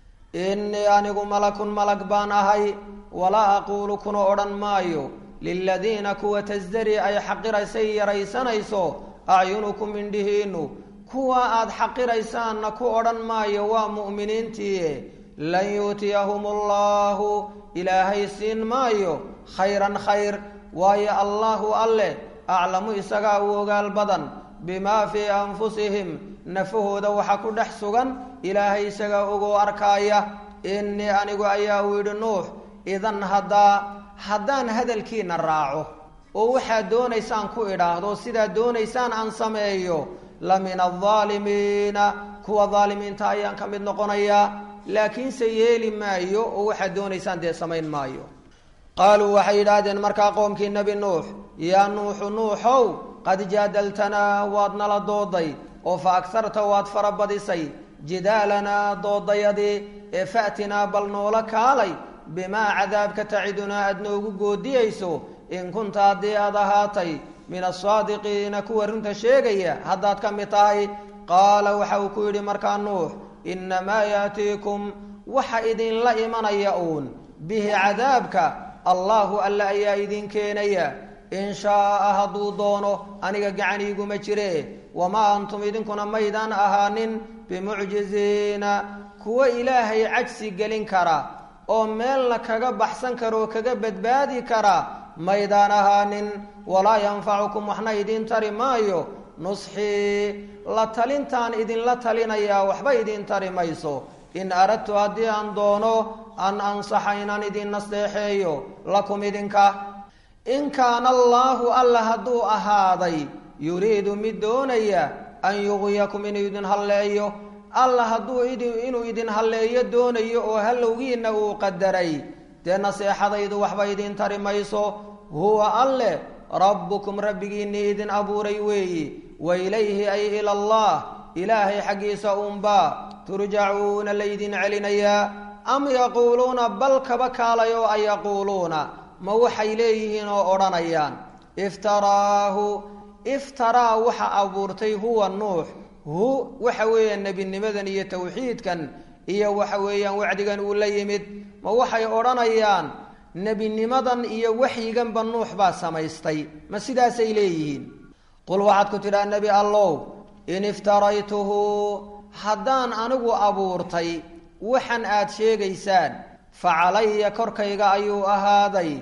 innii anigu malakun malag baan ahay walaa aquulu kuna odhan maayo liladiina kuwa tasdari ay xaqiraysay yaraysanayso acyunukum indhihiinnu kuwa aad xaqiraysaanna ku odhan maayo waa mu'miniintii lan yuutiyahum allahu ilaahay siin maayo khayran khayr waayo allaahu alleh aclamu isagaa u ogaal badan bimaa fii anfusihim nafahooda waxa ku dhex sugan ilaahay isagaa ogoo arkaaya innii anigu ayaa uu yidhi nuux idan haddaa haddaan hadalkiina raaco oo waxaad doonaysaan ku idhaahdo sidaad doonaysaan aan sameeyo la min aldaalimiina kuwa daalimiinta ayaan ka mid noqonayaa laakiinse yeeli maayo oo waxaad doonaysaan dee samayn maayo qaaluu waxay yidhaahdeen markaa qoomkii nebi nuux yaa nuuxu nuuxow qad jaadaltanaa waad nala dooday oo fa agharta waad farabadisay jidaalanaa doodayadii ee fa'tinaa bal noola kaalay bimaa cadaabka tacidunaa aad noogu goodiyayso in kunta haddii aad ahaatay min asaadiqiina kuwa runta sheegaya haddaad ka mid tahay qaala waxa uu ku yidhi markaa nuux innamaa yaatiikum waxa idinla imanaya uun bihi cadaabka allaahu alla ayaa idin keenaya in shaaa hadduu doono aniga gacaniiguma jire wamaa antum idinkuna maydaan ahaanin bimucjiziina kuwa ilaahay cajsi gelin kara oo meelna kaga baxsan kara oo kaga badbaadi kara maydaan ahaanin walaa yanfacukum waxna idiin tari maayo nusxii la talintaan idinla talinayaa waxba idiin tari mayso in aradtu haddii aan doono an ansaxa inaan idin nasteexeeyo lakum idinka in kaana allaahu alla hadduu ahaaday yuriidu mid doonaya an yuqwiyakum inuu idin halleeyo alla hadduu inuu idin halleeyo doonayo oo hallowgiinna uu qadaray dee naseexadaydu waxba idiin tari mayso huwa alle rabbukum rabbigiinnii idin abuuray weeyi wa ilayhi ay ila allah ilaahay xaggiisa uunbaa turjacuuna laydin celinayaa am yaquuluuna bal kaba kaalay oo ay yaquuluuna ma waxay leeyihiin oo odhanayaan iftaraahu iftaraa waxa abuurtay huwa nuux hu waxa weeyaan nebinimadan iyo tawxiidkan iyo waxa weeyaan wacdigan uu la yimid ma waxay odhanayaan nebinimadan iyo waxyiganba nuux baa samaystay ma sidaasay leeyihiin qul waxaad ku tidhaa nebi allow in iftaraytuhu haddaan anigu abuurtay waxan aad sheegaysaan fa calaya korkayga ayuu ahaaday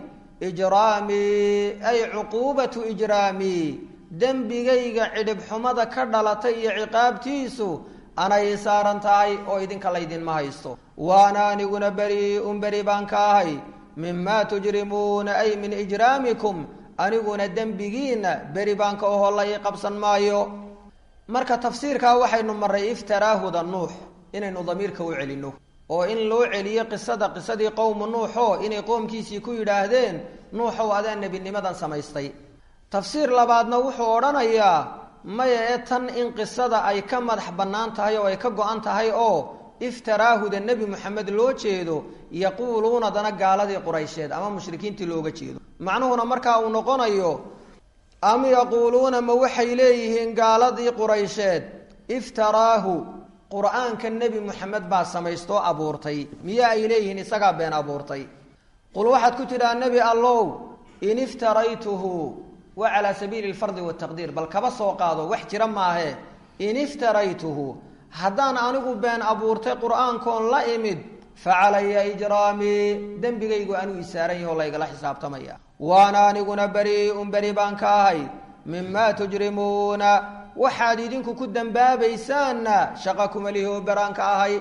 ijraamii ay cuquubatu ijraamii dembigayga cidhibxumada ka dhalatay iyo ciqaabtiisu anay saaran tahay oo idinka laydinma haysto waana aniguna beri-un beri baan ka ahay mimaa tujrimuuna ay min ijraamikum aniguna dembigiinna beri baan ka oho la ii qabsan maayo marka tafsiirkaa waxaynu marray iftaraahuda nuux inaynu damiirka u celinno oo in loo celiyo qisada qisadii qowmu nuuxoo inay qoomkiisii ku yidhaahdeen nuuxow adaa nebinimadan samaystay tafsiir labaadna wuxuu odhanayaa maya ee tan in qisada ay ka madax bannaan tahay oo ay ka go-an tahay oo iftaraahuda nebi moxamed loo jeedo yaquuluunadana gaaladii quraysheed ama mushrikiintii looga jeedo macnuhuna markaa uu noqonayo am yaquuluuna ma waxay leeyihiin gaaladii quraysheed iftaraahu qur-aanka nebi moxamed baa samaystoo abuurtay miyaa ay leeyihiin isagaa been abuurtay qul waxaad ku tidhaa nebi allow in iftaraytuhu waa calaa sabiili lfardi wataqdiir bal kaba soo qaado wax jira maahe in iftaraytuhu haddaan anigu been abuurtay qur-aankoon la imid fa calaya ijraamii dembigaygu anuu isaaran yaho laygala xisaabtamaya waana aniguna beri-un beri baan ka ahay mimaa tujrimuuna waxaad idinku ku dembaabaysaanna shaqa kumalihi oo beraan ka ahay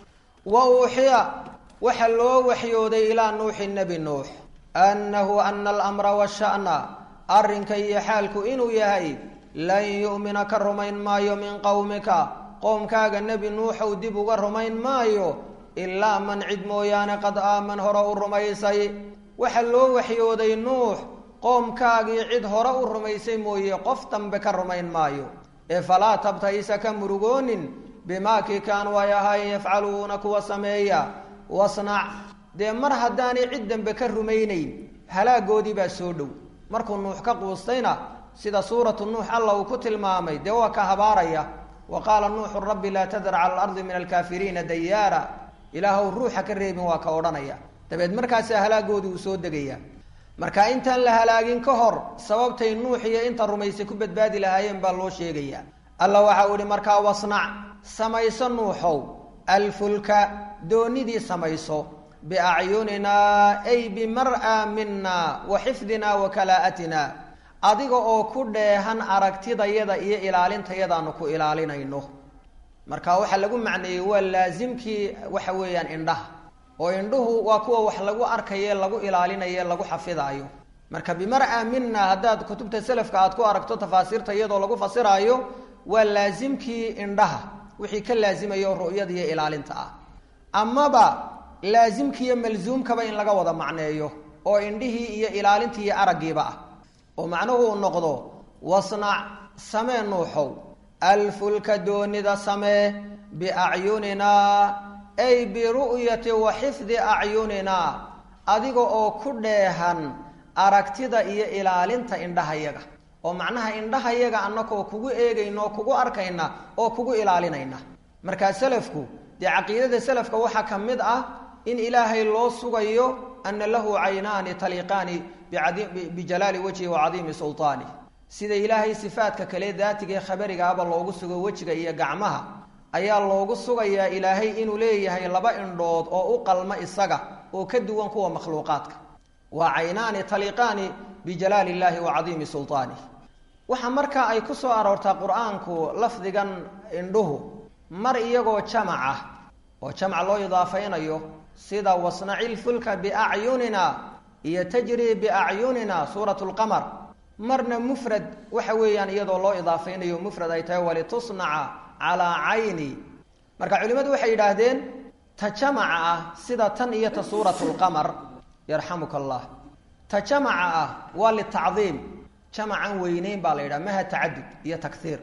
wa uuxiya waxaa loo waxyooday ilaa nuuxi nebi nuux annahu ana alamra washa'na arrinka iyo xaalku inuu yahay lan yu'mina ka rumayn maayo min qowmika qoomkaaga nebi nuuxow dib uga rumayn maayo ilaa man cid mooyaane qad aaman hore u rumaysay waxaa loo waxyooday nuux qoomkaagii cid hore u rumaysay mooye qof dambe ka rumayn maayo ee falaa tabtaysa ka murugoonin bimaa kii kaanuu ay ahaayeen yafcaluuna kuwa sameeya wasnac dee mar haddaanay cid dambe ka rumaynayn halaagoodii baa soo dhow markuu nuux ka quustayna sida suuratu nuux alla uu ku tilmaamay dee waa ka habaaraya wa qaala nuuxu rabbi laa tadar cala alardi min alkaafiriina dayaara ilaahw ruuxa ka reebin waa ka odhanaya dabeed markaasaa halaagoodii uu soo degaya marka intaan la halaagin ka hor sababtay nuux iyo inta rumaysay ku badbaadi lahaayeen baa loo sheegaya alla waxa uu ihi markaa wasnac samayso nuuxow alfulka doonidii samayso biacyuninaa ay bimar'a mina wa xifdina wa kalaa'atina adiga oo ku dheehan aragtidayada iyo ilaalintayadaanu ku ilaalinayno marka waxaa lagu macneeyey waa laasimkii waxa weeyaan indhaha oo indhuhu waa kuwa wax lagu arkaye lagu ilaalinaye lagu xafidaayo marka bimar'a mina haddaad kutubta selafka aad ku aragto tafaasiirta iyadoo lagu fasiraayo waa laasimkii indhaha wixii ka laasimayo ru'yada iyo ilaalinta ah amaba laasimkiiyo malsuumkaba in laga wada macneeyo oo indhihii iyo ilaalintii iyo araggiiba ah oo macnuhu uu noqdo wasnac samee nuuxow alfulka doonida samee biacyuninaa ay biru'yati wa xifdi acyuninaa adiga oo ku dheehan aragtida iyo ilaalinta indhahayaga oo macnaha indhahayaga annakoo kugu eegayna oo kugu arkayna oo kugu ilaalinayna markaa selafku dee caqiidada selafka waxaa ka mid ah in ilaahay loo sugayo ana lahu caynaani taliiqaani bijalaali wajhi wa cadiimi sulطaani sida ilaahay sifaadka kale daatiga ee khabarigaaba loogu sugo wejiga iyo gacmaha ayaa loogu sugayaa ilaahay inuu leeyahay laba indhood oo u qalma isaga oo ka duwan kuwa makhluuqaadka waa caynaani taliiqaani bijalaali illaahi wa cadiimi sulطaanih waxaa markaa ay ku soo aroortaa qur-aanku lafdigan indhuhu mar iyagoo jamac ah oo jamac loo idaafaynayo sida wasnaci lfulka biacyunina iyo tajrii biacyunina suurat lqamar marna mufrad waxa weeyaan iyadoo loo idaafaynayo mufrad ay tahay walitusnaca calaa cayni marka culimmadu waxay yidhaahdeen ta jamaca ah sida tan iyo ta suurat lqamar yarxamuka allah ta jamaca ah waa litacdiim jamacan weyneyn baa la yidhaha maha tacadud iyo takhiir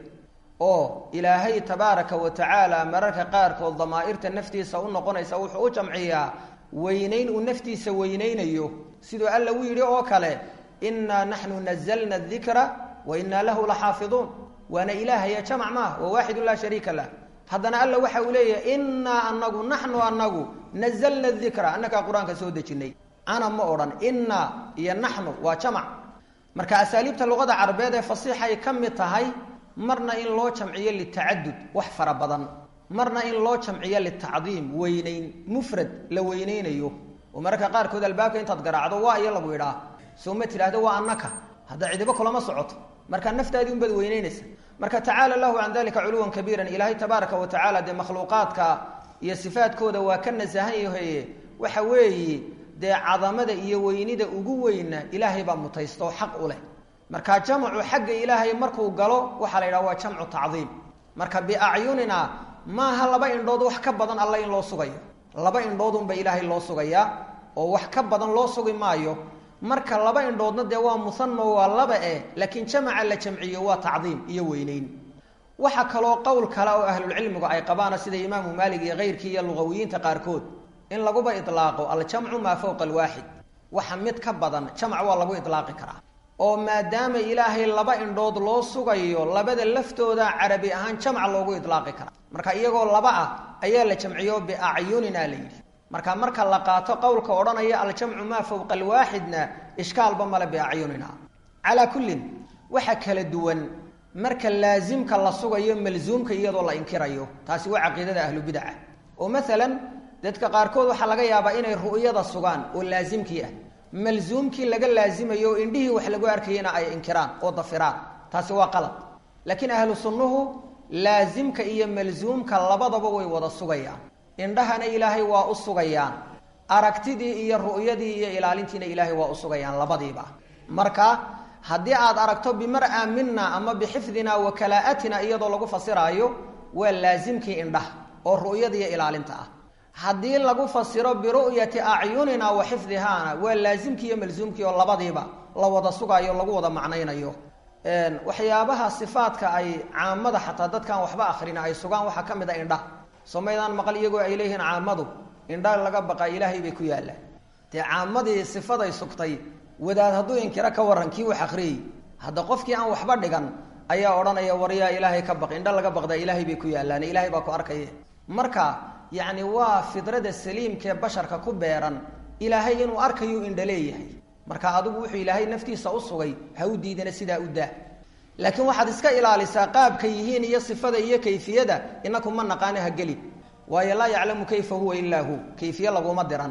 oo ilaahay tabaaraka wa tacaala mararka qaarkood damaa'irta naftiisa u noqonaysa wuxuu u jamciyaa weyneyn uu naftiisa weyneynayo siduu alla u yidhi oo kale innaa naxnu nazalna dikra wa innaa lahu laxaafiduun waana ilaahaya jamac maaha waa waaxidu laa shariika lah haddana alla waxa uu leeyahay innaa anagu naxnu anagu nazalna dikra annagaa qur-aanka soo dejinay ana ma odhan innaa iyo naxnu waa jamac marka asaaliibta luqada carabeed ee fasiixay ka mid tahay marna in loo jamciyo litacadud wax fara badan marna in loo jamciyo litacdiim weyneyn mufrad la weyneynayo oo mararka qaarkood albaabka intaad garaacdo waa iyo lagu idhaa soo ma tidhaahdo waa annaka hadda cidibo kulama socoto marka naftaadii unbaad weyneynaysa marka tacaala lahu can dalika culuwan kabiiran ilaahay tabaaraka wa tacaala dee makhluuqaadka iyo sifaadkooda waa ka nasahan yahaye waxa weeye dee cadamada iyo weynida ugu weyna ilaahay baa mutaysta oo xaq u leh marka jamcu xagga ilaahay markuu galo waxaa la yidhaha waa jamcu tacdiim marka biacyunina maaha laba indhood wax ka badan alla in loo sugayo laba indhoodunba ilaahay loo sugayaa oo wax ka badan loo sugi maayo marka laba indhoodna dee waa musano waa laba eh laakiin jamaca la jamciyo waa tacdiim iyo weyneyn waxaa kaloo qowl kale oo ahlulcilmigu ay qabaana sida imaamu maalig iyo keyrkii iyo lugawiyiinta qaarkood in laguba ilaaqo aljamcu maa fowqa alwaaxid waxa mid ka badan jamc waa lagu ilaaqi karaa oo maadaama ilaahay laba indhood loo sugayo labada laftooda carabi ahaan jamc loogu ilaaqi karaa marka iyagoo laba ah ayaa la jamciyo biacyunina la yidhi marka marka la qaato qowlka odhanaya aljamcu maa fowqa alwaaxidna ishkaalba male biacyunina calaa kullin waxa kala duwan marka laasimka la sugayo malzuumka iyadoo la inkirayo taasi waa caqiidada ahlubidaca oo maalan dadka qaarkood waxaa laga yaabaa inay ru'yada sugaan oo laasimkii ah malzuumkii laga laasimayo oo indhihii wax lagu arkayana ay inkiraan oo dafiraan taasi waa qalad laakiin ahlu sunnuhu laasimka iyo malzuumka labadaba way wada sugayaan indhahana ilaahay waa u sugayaan aragtidii iyo ru'yadii iyo ilaalintiina ilaahay waa u sugayaan labadiiba marka haddii aad aragto bimar-a mina ama bixifdina wa kalaa'atina iyadoo lagu fasiraayo waa laasimkii indhaha oo ru'yada iyo ilaalinta ah haddii lagu fasiro biru'yati acyunina wa xifdihaana waa laasimkii iyo malsuumkii oo labadiiba la wada sugaayo lagu wada macnaynayo waxyaabaha sifaadka ay caamada xataa dadkaan waxba akrina ay sugaan waxaa ka mid a indhaha somaydaan maqal iyagoo ay leeyihiin caamadu indha laga baqa ilaahay bay ku yaallaan dee caamadii sifaday sugtay wadaad hadduu inkiro ka waran kii wax akriyey hadda qofkii aan waxba dhigan ayaa odhanaya waryaa ilaahay ka baq indha laga baqdaa ilaahay bay ku yaallaan ilaahay baa ku arkaya marka yacni waa fidrada saliimkaee basharka ku beeran ilaahay inuu arkayuu indha leeyahay marka adigu wuxuu ilaahay naftiisa u sugay ha u diidana sidaa u daa laakiin waxaad iska ilaalisaa qaabka yihiin iyo sifada iyo kayfiyada inaku ma naqaano ha gelin waayo laa yaclamu kayfa huwa ilaa hu kayfiye laguma diran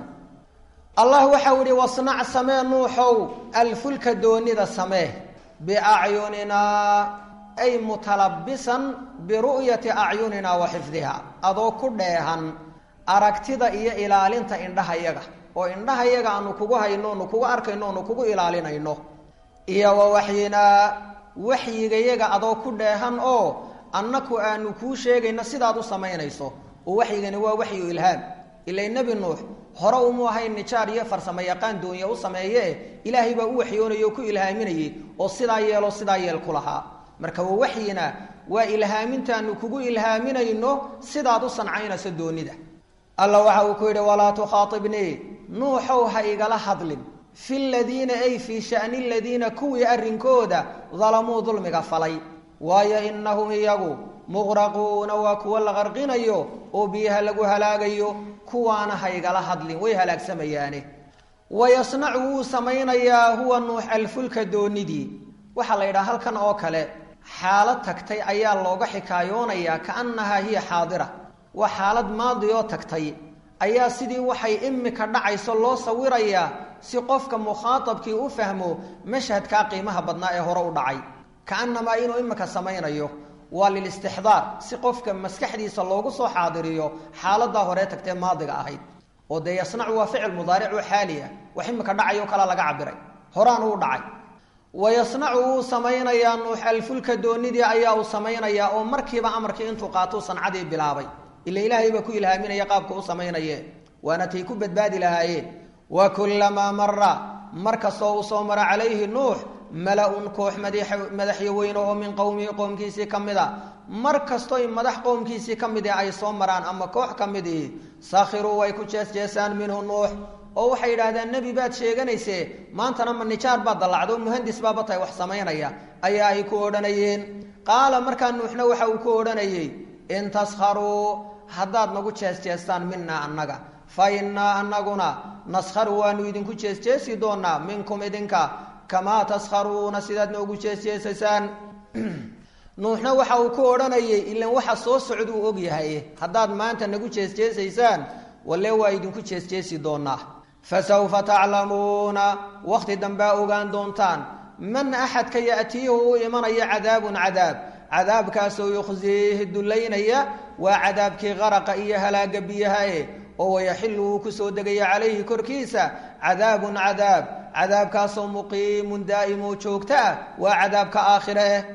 allah waxau ihi wasnac samee nuuxow alfulka doonida samee biacyuninaa ay mutalabisan biru'yati acyunina wa xifdiha adoo ku dheehan aragtida iyo ilaalinta indhahayaga oo indhahayaga aanu kugu hayno onu kugu arkayno onu kugu ilaalinayno iyo wa waxyinaa waxyigayaga adoo ku dheehan oo annaku aanu kuu sheegayno sidaad u samaynayso oo waxyigani waa waxyu ilhaam ilay nebi nuux hore umu ahayn nijaar iyo farsamo yaqaan doonye u sameeye ilaahay baa u waxyoonaya oo ku ilhaaminayay oo sidaa yeeloo sidaa yeel ku lahaa marka wa waxyina waa ilhaamintaanu kugu ilhaaminayno sidaad u sancaynayso doonida alla waxa uu ku yidhi walaa tukhaatibnii nuuxow ha igala hadlin fi ladiina ay fii shani ladiina kuwii arrinkooda dalamuu dulmiga falay waayo inahum iyagu muqraquuna waa kuwa la qarqinayo oo biyaha lagu halaagayo kuwaana ha igala hadlin way halaagsamayaane wayasnacu wuu samaynayaa huwa nuux alfulka doonidii waxaa la yidhaha halkan oo kale xaalad tagtay ayaa looga xikaayoonayaa kaannahaa hiya xaadira waa xaalad maadi oo tagtay ayaa sidii waxay imika dhacayso loo sawirayaa si qofka mukhaatabkii u fahmo mashhadkaa qiimaha badnaa ee hore u dhacay kaanamaa inuu imika samaynayo waa lilistixdaar si qofka maskaxdiisa loogu soo xaadiriyo xaaladaa horee tagtee maadiga ahayd oo dee yasnacu waa ficil mudaaric oo xaaliya wax imika dhacayo kalaa laga cabiray horaanu u dhacay wayasnacu wuu samaynayaa nuux alfulka doonidii ayaa uu samaynayaa oo markiiba amarkii intuu qaatuu sancadii bilaabay ila ilaahay baa ku ilhaaminaya qaabka u samaynaye waana tay ku badbaadi lahaayeen wa kullamaa mara mar kastoo uu soo mara calayhi nuux mala-un koox madaxyo weyne oo min qowmihi qoomkiisii ka mid a mar kastoy madax qowmkiisii ka mid ay soo maraan ama koox ka midii sakhiruu way ku jeesjeesaan minhu nuux oo waxay yidhaahdeen nebi baad sheeganaysee maantana ma nijaar baad dallacdo muhandis baaba tahay wax samaynaya ayaa ay ku odhanayeen qaala markaa nuuxna waxa uu ku odhanayey in taskharuu haddaad nagu jeesjeestaan minaa annaga fa innaa annaguna naskharu waanu idinku jeesjeesi doonaa minkum idinka kamaa taskharuuna sidaad noogu jeesjeesaysaan nuuxna waxa uu ku odhanayay ilan waxa soo socduu og yahay haddaad maanta nagu jeesjeesaysaan walle waa idinku jeesjeesi doonaa fasawfa taclamuuna wakhti dambaa ogaan doontaan man axadka ya'tiihu u imanaya cadaabun cadaab cadaabkaasoo yukhsiihi dullaynaya waa cadaabkii qaraqa iyo halaaga biyahae oo wayaxilu uu kusoo degaya calayhi korkiisa cadaabun cadaab cadaabkaasoo muqiimun daa'imoo joogta ah waa cadaabka aakhire eh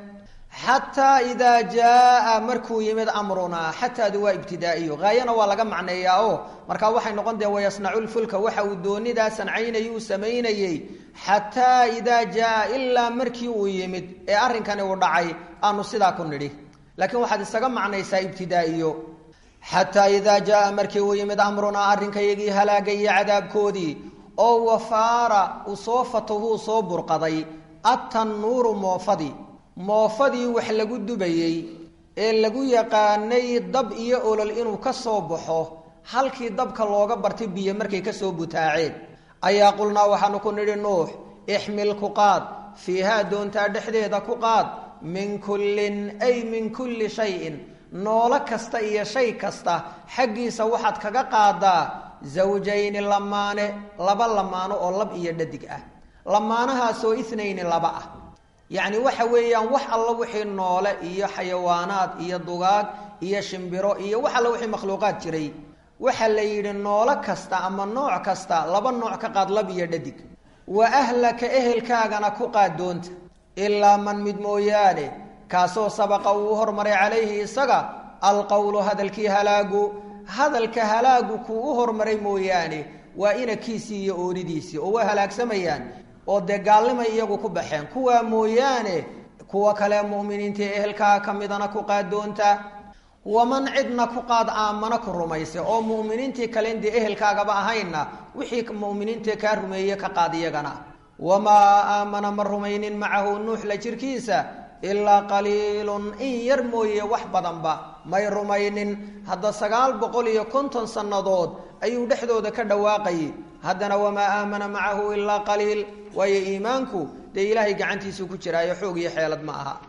xataa idaa jaaa markuu yimid amrunaa xataadu waa ibtidaa'iyo haayana waa laga macneeyaa oo markaa waxay noqon dee wayasnacu lfulka waxa uu doonidaa sancaynayay uu samaynayey xataa idaa jaaa ilaa markii uu yimid ee arrinkani uu dhacay aanu sidaa ku nidhi laakiin waxaad isaga macnaysaa ibtidaa'iyo xataa idaa jaaa markii uu yimid amrunaa arrinkayagii halaaga iyo cadaabkoodii oo wafaara uu soo fatahuu soo burqaday atannuuru moofadii moofadii wax lagu dubayey ee lagu yaqaanay dab iyo olol inuu ka soo baxo halkii dabka looga bartay biyo markay kasoo butaaceen ayaa qulnaa waxaanu ku nidhi nuux ixmil ku qaad fiihaa doontaa dhexdeeda ku qaad min kullin ay min kulli shayin noolo kasta iyo shay kasta xaggiisa waxaad kaga qaadaa zawjayni lamaane laba lamaano oo lab iyo dhadig ah lamaanahaasoo itnayni laba ah yacni waxa weeyaan wax alla wixii noole iyo xayawaanaad iyo dugaag iyo shimbiro iyo wax alla wixii makhluuqaad jiray waxaa la yidhi noolo kasta ama nooc kasta laba nooc ka qaad lab iyo dhadig wa ahlaka ehelkaagana ku qaad doonta ilaa man mid mooyaane kaasoo sabaqa uu hormaray calayhi isaga alqowlu hadalkii halaagu hadalka halaagu kuu u hormaray mooyaane waa inakiisii iyo ooridiisii oo waa halaagsamayaan oo dee gaalnimay iyagu ku baxeen kuwaa mooyaane kuwa kale mu'miniinta ee ehelkaa ka midana ku qaad doonta waman cidna ku qaad aamana ku rumaysa oo mu'miniintii kalen dee ehelkaagaba ahaynna wixii mu'miniinta kaa rumeeye ka qaad iyagana wamaa aamana ma rumaynin macahu nuuxla jirkiisa ilaa qaliilun in yar mooye wax badanba may rumaynin hadda sagaal boqol iyo konton sannadood ayuu dhexdooda ka dhawaaqayay haddana wamaa aamana macahu ilaa qaliil waayo iimaanku dee ilaahay gacantiisuu ku jiraayo xoog iyo xeelad ma aha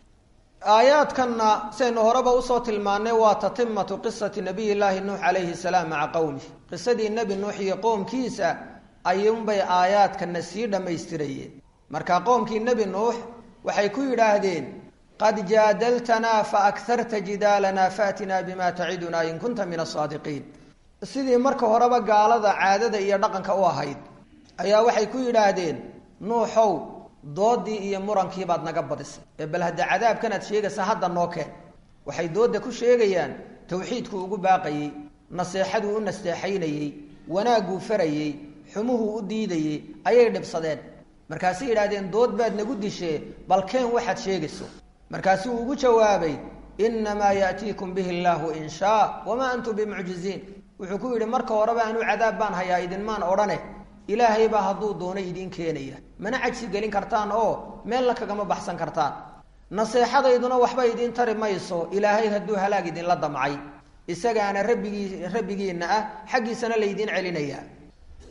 aayaadkanna saynu horeba usoo tilmaannay waa tatimatu qisati nabiy llaahi nuux calayhi salaam maca qowmih qisadii nebi nuux iyo qoomkiisa ayuunbay aayaadkana sii dhammaystirayeen marka qoomkii nebi nuux waxay ku yidhaahdeen qad jaadaltanaa faakharta jidaalanaa faatinaa bima tacidunaa in kunta min asaadiqiin sidii marka horeba gaalada caadada iyo dhaqanka u ahayd ayaa waxay ku yidhaahdeen nuuxow doodii iyo murankii baad naga badisay ee bal hadda cadaabkanaad sheegaysa hadda noo keen waxay dooda ku sheegayaan tawxiidkuu ugu baaqayey naseexaduu u nasteexaynayey wanaagguu farayey xumuhuu u diidayey ayay dhibsadeen markaasay yidhahdeen dood baad nagu dishee bal keen waxaad sheegayso markaasuu ugu jawaabay innamaa ya'tiikum bihi illaahu in shaa wamaa antum bimucjiziin wuxuu ku yidhi marka horeba anuu cadaab baan hayaa idinmaan odhane ilaahay baa hadduu doono idiin keenaya mana cajsi gelin kartaan oo meella kagama baxsan kartaan naseexadayduna waxba idiin tari mayso ilaahay hadduu halaag idinla damcay isagaana rabbigii rabbigiinna ah xaggiisana laydiin celinayaa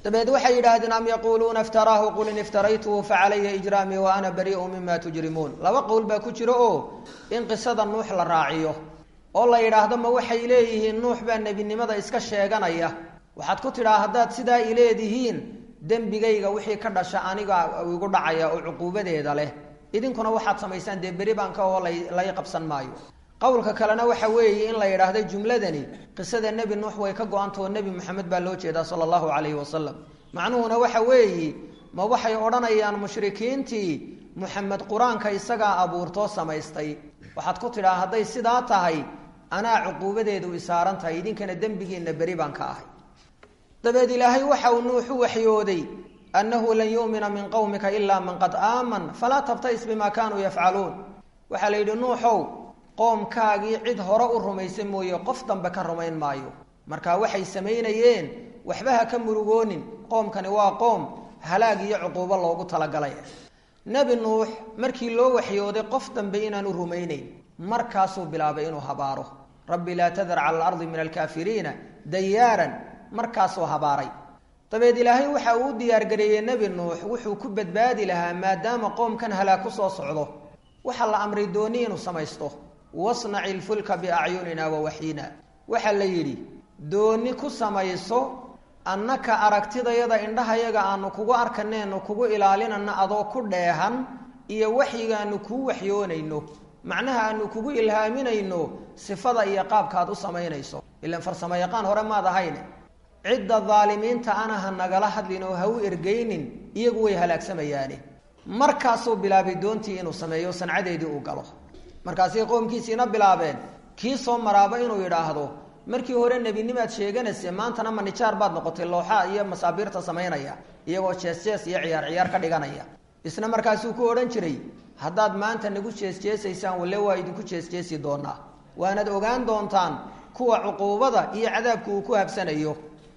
dabeed waxay yidhaahdeen am yaquuluuna iftaraahu qul in iftaraytuhu facalaya ijraamii wa ana barii'u mima tujrimuun laba qowl baa ku jiro oo in qisada nuux la raaciyo oo la yidhaahdo ma waxay leeyihiin nuux baa nebinimada iska sheeganaya waxaad ku tidhaa haddaad sidaa ileedihiin dembigayga wixii ka dhasha aniga igu dhacaya oo cuquubadeeda leh idinkuna waxaad samaysaan dee beri baan ka oo lay qabsan maayo qowlka kalena waxa weeye in la yidhaahdo jumladani qisada nebi nuux way ka go-antao nebi moxamed baa loo jeedaa sala allahu calayhi wasalam macnuhuna waxa weeye ma waxay odhanayaan mushrikiintii muxamed qur-aanka isagaa abuurtoo samaystay waxaad ku tidhaa hadday sidaa tahay anaa cuquubadeedu isaaran tahay idinkana dembigiinna beri baan ka ahay dabeed ilaahay waxa uu nuuxu waxyooday annahu lan yu'mina min qowmika ilaa man qad aaman falaa tabtais bima kaanuu yafcaluun waxaa la yidhi nuuxow qoomkaagii cid hore u rumaysa mooye qof dambe ka rumayn maayo marka waxay samaynayeen waxba ha ka murugoonin qoomkani waa qoom halaag iyo cuquubo loogu talagalay nebi nuux markii loo waxyooday qof dambe inaanu rumaynayn markaasuu bilaabay inuu habaaro rabbi laa tadar cala alardi min alkaafiriina dayaaran markaasuu habaaray dabeed ilaahay waxa uu u diyaargareeyey nebi nuux wuxuu ku badbaadi lahaa maadaama qoomkan halaag ku soo socdo waxaa la amray dooni inuu samaysto wasnaci lfulka biacyunina wa waxyina waxaa la yidhi dooni ku samayso annaka aragtidayada indhahayaga aanu kugu arkaneenu kugu ilaalinana adoo ku dheehan iyo waxyigaanu kuu waxyoonayno macnaha aanu kugu ilhaaminayno sifada iyo qaabkaad u samaynayso ilan farsamo yaqaan hore maad ahayne cidda daalimiinta ana ha nagala hadlin oo ha u ergeynin iyagu way halaagsamayaane markaasuu bilaabay doontii inuu sameeyo sancadeedii uu galo markaasay qoomkiisiina bilaabeen kii soo maraaba inuu yidhaahdo markii hore nebinimaad sheeganayse maantana manijaar baad noqotay looxa iyo masaabiirta samaynaya iyagoo jees jees iyo ciyaar ciyaar ka dhiganaya isna markaasuu ku odhan jiray haddaad maanta nagu jeesjeesaysaan walle waa idinku jeesjeesi doonaa waanad ogaan doontaan kuwa cuquubada iyo cadaabku uu ku habsanayo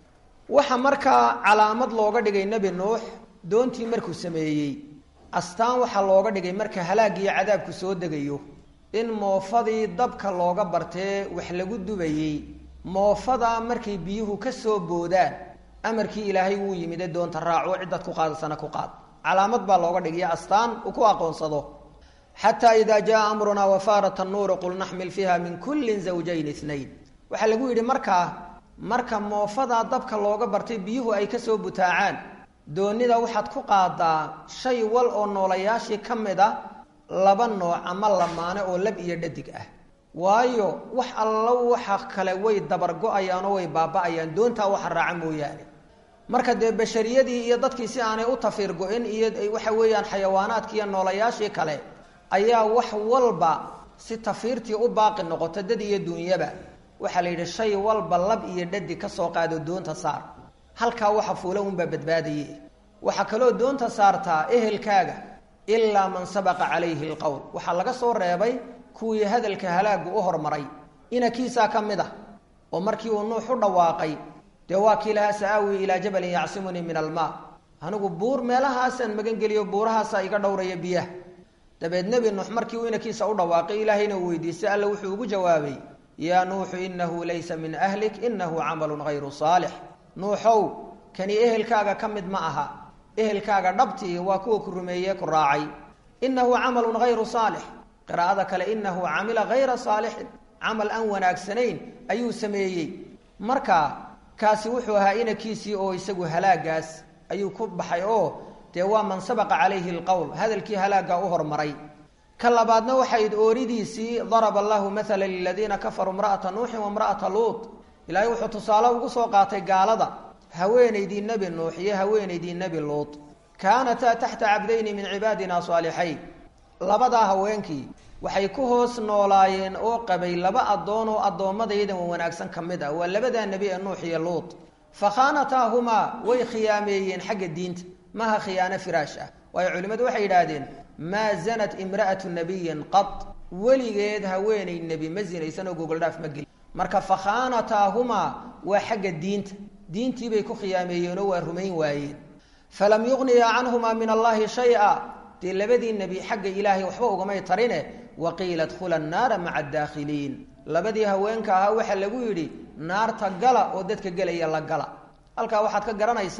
waxa markaa calaamad looga dhigay nebi nuux doontii markuu sameeyey astaan waxaa looga dhigay marka halaagiyo cadaabku soo degayo in moofadii dabka looga bartee wax lagu dubayey moofadaa markay biyuhu ka soo boodaan amarkii ilaahay wuu yimide doonta raaco cidaad ku qaadasana ku qaad calaamad baa looga dhigaya astaan uu ku aqoonsado xataa idaa jaa amrunaa wafaarat annuuru qul naxmil fiiha min kullin zawjayn inayn waxaa lagu yidhi markaa marka moofadaa dabka looga bartay biyuhu ay kasoo butaacaan doonida waxaad ku qaadaa shay wal oo noolayaashii ka mid a laba nooc ama lamaane oo lab iyo dhadig ah waayo wax allo waxa kale way dabargo-ayaan oo way baaba-ayaan doontaa waxa raaca mooyaane marka dee bashariyadii iyo dadkii si aanay u tafiir go-in iyo waxa weeyaan xayawaanaadkii iyo noolayaashii kale ayaa wax walba si tafiirtii u baaqi noqota dad iyo duunyaba waxaa la yidhi shay walba lab iyo dhadig ka soo qaado doonta saar halkaa waxa fuula unbaa badbaadaye waxaa kaloo doonta saartaa ehelkaaga ilaa man sabaqa calayhi alqowl waxaa laga soo reebay kuwii hadalka halaagu u hormaray inakiisaa ka mid ah oo markii uu nuux u dhawaaqay dee waa kii lahaa sa-aawi ilaa jabalin yacsimunii min almaa anigu buur meelahaasaan magangeliyo buurahaasaa iga dhowraya biyaha dabeed nebi nuux markii uu inakiisa u dhawaaqay ilaahayna uu weydiistay alla wuxuu ugu jawaabay yaa nuuxu inahu laysa min ahlik inahu camalun hayru saalix nuuxow kani ehelkaaga ka mid ma aha ehelkaaga dhabtii waa kuwa ku rumeeye ku raacay inahu camalun hayru saalix qiraa'ada kale inahu camila hayra saalixin camal aan wanaagsanayn ayuu sameeyey marka kaasi wuxuu ahaa inankiisii oo isagu halaagaas ayuu ku baxay oo dee waa man sabaqa calayhi alqowl hadalkii halaagaa u hormaray ka labaadna waxayd ooridiisii daraba allahu maala liladiina kafaruu imra'ata nuuxin waimra'ata luut ilaahay wuxuu tusaale ugu soo qaatay gaalada haweenaydii nebi nuux iyo haweenaydii nebi luut kaanataa taxta cabdayni min cibaadina saalixayn labadaa haweenkii waxay ku hoos noolaayeen oo qabay laba addoon oo addoommadaydan wanaagsan ka mid ah waa labadaa nebi ee nuux iyo luut fa khaanataahumaa way khiyaameeyeen xagga diinta maaha khiyaano firaash ah waayo culimmadu waxay yidhaahdeen maa zanat imra'atu nabiyin qad weligeed haweenay nebi ma zinaysan oo gogoldhaaf ma gelin marka fa khaanataahumaa waa xagga diinta diintii bay ku khiyaameeyeenoo waa rumayn waayeen falam yuqniya canhumaa min allahi shay-a dee labadii nebi xagga ilaahay waxba ugamay tarine waqiila dkhula annaara maca adaakhiliin labadii haweenka ahaa waxaa lagu yidhi naarta gala oo dadka gelaya la gala halkaa waxaad ka garanaysaa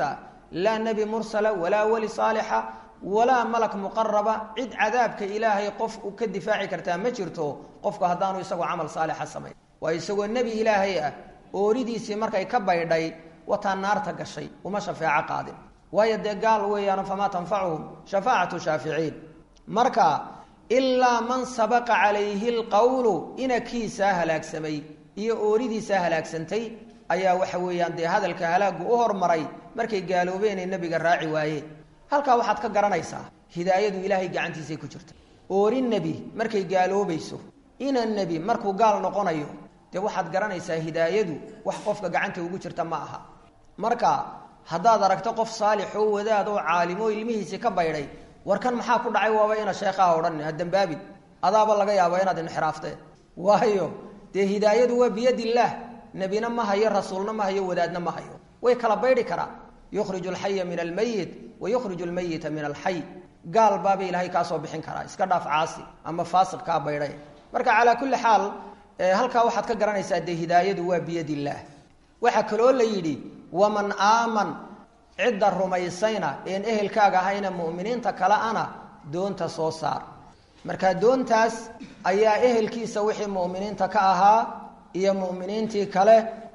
laa nebi mursala walaa weli saalixa walaa malak muqaraba cid cadaabka ilaahay qof u ka difaaci kartaa ma jirto qofku haddaanu isagoo camal saalixa samayn waa isagoo nebi ilaahay ah ooridiisii markay ka baydhay wataa naarta gashay uma shafeeco qaadin waayo dee gaal weeyaan famaa tanfacuhum shafaacatu shaaficiin marka ilaa man sabaqa calayhi lqowlu inakiisaa halaagsamay iyo ooridiisaa halaagsantay ayaa waxa weeyaan dee hadalka halaagu u hormaray markay gaaloobeen ee nebiga raaci waayeen halkaa waxaad ka garanaysaa hidaayadu ilaahay gacantiisay ku jirta oori nebi markay gaaloobayso ina nebi markuu gaal noqonayo dee waxaad garanaysaa hidaayadu wax qofka gacanta ugu jirta ma aha marka haddaad aragto qof saalix oo wadaad oo caalimo ilmihiisii ka baydhay warkan maxaa ku dhacay waaba ina sheekhaha odhan ha dambaabin adaaba laga yaaba inaad inxiraafteen waayo dee hidaayadu waa biyadillaah nebina ma hayo rasuulna ma hayo wadaadna ma hayo way kala baydhi karaan yukhriju alxaya min almayit wa yukhriju almayita min alxay gaal baaba ilaahay kaa soo bixin karaa iska dhaaf caasi ama faasiq kaa baydhay marka calaa kulli xaal halkaa waxaad ka garanaysaa dee hidaayadu waa biyadillaah waxaa kaloo la yidhi waman aaman cidda rumaysayna een ehelkaaga ahayna mu'miniinta kale ana doonta soo saar marka doontaas ayaa ehelkiisa wixii mu'miniinta ka ahaa iyo mu'miniintii kale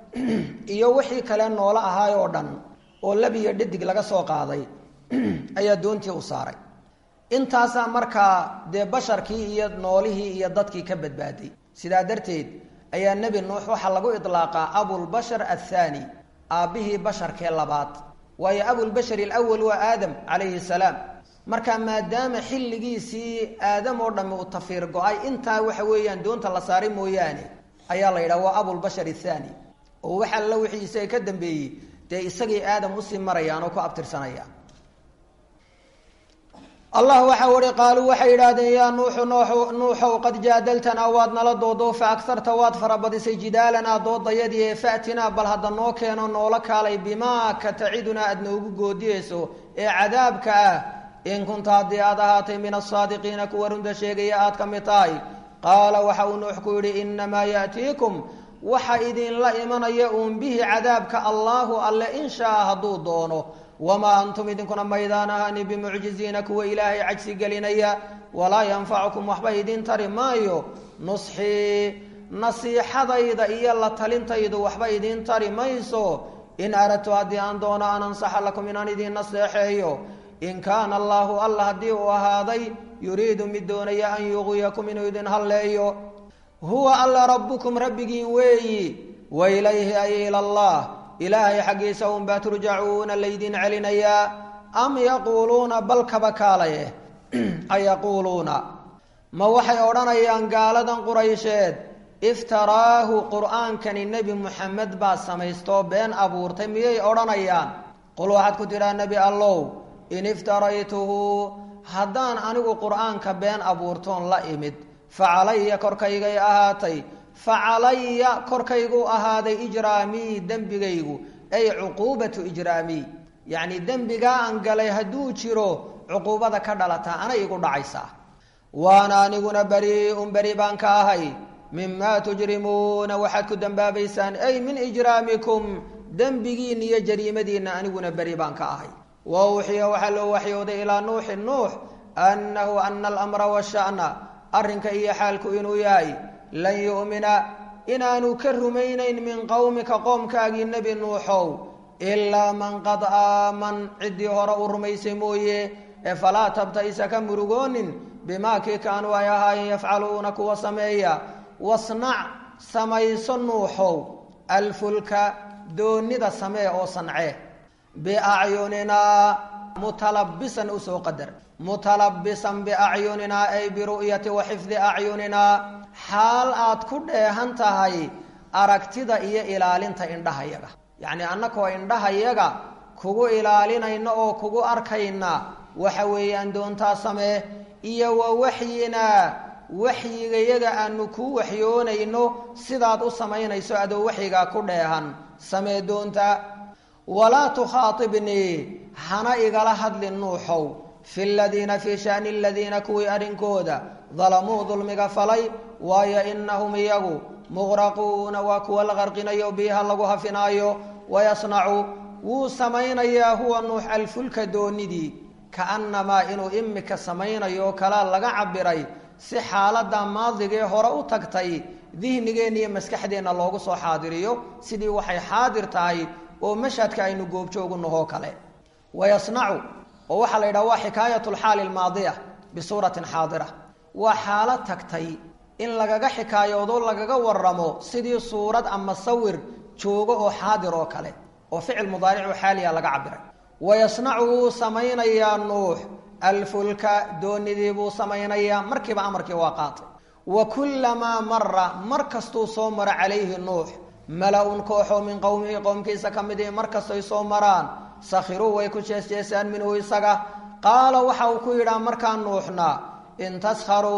iyo wixii kale noolo ahaay oo dhan oo lab iyo dhadig laga soo qaaday ayaa doontii u saaray intaasaa markaa dee basharkii iyo noolihii iyo dadkii ka badbaaday sidaa darteed ayaa nebi nuux waxaa lagu idlaaqaa abulbashar athaani aabbihii basharkee labaad waayo abulbashar alawal waa aadam calayhi salaam marka maadaama xilligiisii aadam oo dhammi uu tafiir go-ay intaa waxa weeyaan doonta la saaray mooyaane ayaa la yidhaha waa abulbashar athaani oo waxa alla wixii isaga ka dambeeyey dee isagii aadam usii marayaan oo ku abtirsanayaan allah waxa uhi qaaluu waxay yidhaahdeen yaa nuuxu nuuxow qad jaadaltanaa waad nala doodo fa agarta waad farabadisay jidaalanaa doodayadii ee fa'tinaa bal hadda noo keeno noola kaalay bimaa ka tacidunaa aad noogu goodiyeyso ee cadaabka ah in kunta haddii aad ahaatay min asaadiqiina kuwa runta sheegaya aad ka mid tahay qaala waxa uu nuux ku yidhi inamaa ya'tiikum waxa idinla imanaya uun bihi cadaabka allaahu alle in shaa hadduu doono wamaa antum idinkuna maydaan ahani bimucjiziina kuwa ilaahay cajsi gelinaya walaa yanfacukum waxba idin tari maayo nusxii nasiixadayda iyo la talintaydu waxba idin tari mayso in aradtu haddii aan doono an ansaxa lakum inaan idin naseexeeyo in kaana allaahu alla haddii uu ahaaday yuriidu mid doonaya an yuqwiyakum inuu idin halleeyo huwa alla rabbukum rabbigiin weeyi wa ilayhi ay ila allah ilaahay xaggiisa unbaa turjacuuna laydin celinayaa am yaquuluuna bal kaba kaalaye ayaquuluuna ma waxay odhanayaan gaaladan quraysheed iftaraahu qur'aankani nebi muxamed baa samaystoo been abuurtay miyay odhanayaan qul waxaad ku tidhaa nebi allow in iftaraytuhu haddaan anigu qur'aanka been abuurtoon la imid fa calaya korkaygay ahaatay fa calaya korkaygu ahaaday ijraamii dembigaygu ay cuquubatu ijraamii yacni dembigaa aan galay hadduu jiro cuquubada ka dhalataa anay igu dhacaysaa waana aniguna bari-un beri baan ka ahay mimaa tujrimuuna waxaad ku dembaabaysaan ay min ijraamikum dembigiinna iyo jariimadiinna aniguna beri baan ka ahay wa uxiya waxaa loo waxyooday ilaa nuuxin nuux annahu ana alamra washa'na arrinka iyo xaalku inuu yahay lan yu'mina inaanu ka rumaynayn min qowmika qoomkaagii nebi nuuxow ilaa man qad aaman ciddii hore u rumaysay mooye ee falaa tabta'isa ka murugoonin bimaa kii kaanuu ay ahaayeen yafcaluuna kuwa sameeya wasnac samayso nuuxow alfulka doonida samee oo sancee biacyuninaa mutalabisan usoo qadar mutalabisan biacyuninaa ay biru'yati wa xifdi acyuninaa xaal aad ku dheehan tahay aragtida iyo ilaalinta indhahayaga yacnii annakoo indhahayaga kugu ilaalinayna oo kugu arkayna waxa weeyaan doontaa samee iyo wa waxyinaa waxyigayaga aanu kuu waxyoonayno sidaad u samaynayso adoo waxyigaa ku dheehan samee doonta walaa tukhaatibnii hana igala hadlin nuuxow fi ladiina fii shani aladiina kuwii arrinkooda dalamuu dulmiga falay waayo inahum iyagu muqraquuna waa kuwa la qarqinayo biyaha lagu hafinaayo wayasnacu wuu samaynayaa huwa nuux alfulka doonidii kaannamaa inuu imika samaynayo oo kalaa laga cabiray si xaaladda maadigee hore u tagtay dihnigeenna iyo maskaxdeenna loogu soo xaadiriyo sidii waxay xaadir tahay oo mashhadka aynu goobjoogu nahoo kale wayasnacu oo waxaa la yidhaha waa xikaayat lxaali almaadiya bisuuratin xaadira waa xaalad tagtay in lagaga xikaayoodo lagaga waramo sidii suurad ama sawir joogo oo xaadir oo kale oo ficil mudaaric oo xaaliya laga cabiray wayasnacu wuu samaynayaa nuux alfulka doonidii buu samaynayaa markiiba amarkii waa qaatay wa kullamaa mara mar kastuu soo maro calayhi nuux mala-un kooxoo min qowmihi qowmkiisa ka mid ihi mar kastoy soo maraan sakhiruu way ku jeesjeesaan minhu isaga qaala waxa uu ku yidhaa markaa nuuxna in taskharuu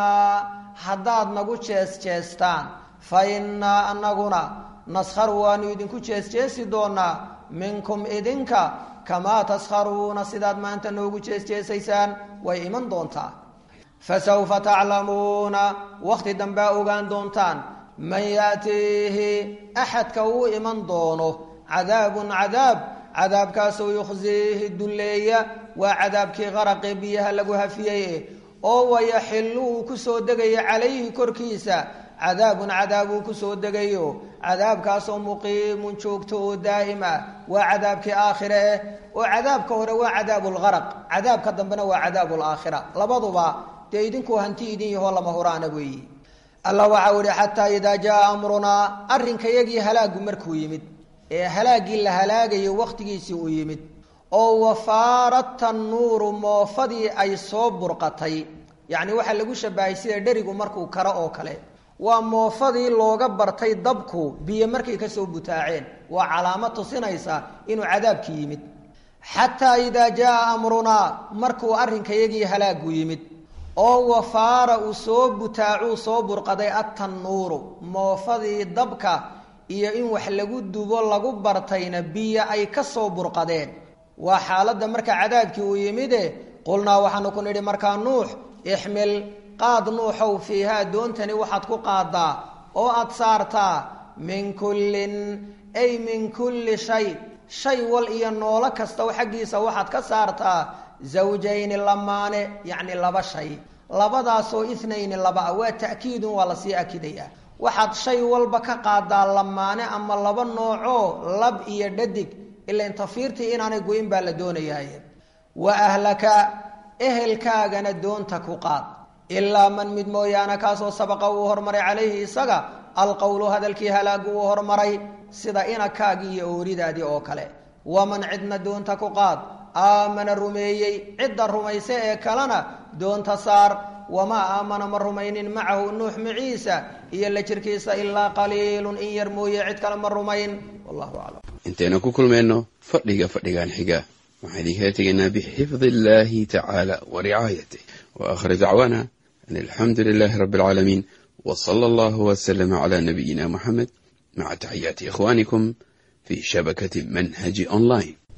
minaa haddaad nagu jees-jeestaan fa innaa anaguna naskharu waanu idinku jees-jeesi doonaa minkum idinka kamaa taskharuuna sidaad maanta noogu jees-jeesaysaan way iman doontaa fasawfa taclamuuna wakhti dambea ogaan doontaan man yaatiihi axadka uu iman doono cadaabun cadaab cadaabkaasoo yukhsiihi dulleeya waa cadaabkii qaraqee biyaha lagu hafiyey oo wayaxillu uu ku soo degayo calayhi korkiisa cadaabun cadaab uu ku soo degayo cadaabkaasoo muqiimun joogto oo daa'im ah waa cadaabkii aakhire eh oo cadaabka hore waa cadaabuulgaraq cadaabka dambena waa cadaabuulaakhira labaduba dee idinkuu hanti idin yahoo lama huraana weeyi allah waxau ihi xataa idaa jaa amrunaa arrinkayagii halaagu markuu yimid ee halaaggii la halaagayo wakhtigiisii uu yimid oo wafaarat tannuuru moofadii ay soo burqatay yacni waxaa lagu shabahay sida dherigu markuu karo oo kale waa moofadii looga bartay dabku biyo markay kasoo butaaceen waa calaamad tusinaysa inuu cadaabki yimid xataa idaa jaa amrunaa markuu arrinkayagii halaagu yimid oo wafaara uu soo butaacuu soo burqaday attannuuru moofadii dabka iyo in wax lagu dubo lagu bartayna biyo ay ka soo burqadeen waa xaaladda marka cadaabkii uu yimide qulnaa waxaanu ku nidhi markaa nuux ixmil qaad nuuxow fiihaa doontani waxaad ku qaadaa oo aada saartaa min kullin ay min kulli shay shay wal iyo noolo kastaw xaggiisa waxaad ka saartaa zawjayni lamaane yacni laba shay labadaasoo ithnayni laba ah waa ta'kiidun waa lasii akidayaa waxaad shay walba ka qaadaa lamaane ama laba noocoo lab iyo dhadig ilan tafiirtii inaanay go-in baa la doonayaay wa ahlaka ehelkaagana doonta ku qaad ilaa man mid mooyaane kaasoo sabaqa uu hormaray calayhi isaga alqowlu hadalkii halaagu uu hormaray sida inakaagii iyo ooridaadii oo kale waman cidna doonta ku qaad aamana rumeeyey cidda rumayse ee kalena doonta saar wamaa aamana ma rumaynin macahu nuux maciisa iyo la jirkiisa ilaa qaliilun in yar mooye cid kale ma rumayn wallahu aclam intaynu ku kulmayno fadhiga fadhigan xiga waxaan idinkala tegaynaa bixifdi illaahi tacaala wa ricaayatih wa aakhir dacwaana an alxamdu lilaahi rabbi alcaalamiin wa sala allahu wasalama calaa nabiyina muxamed maca taxiyaati ikhwaanikum fii shabakati manhaji online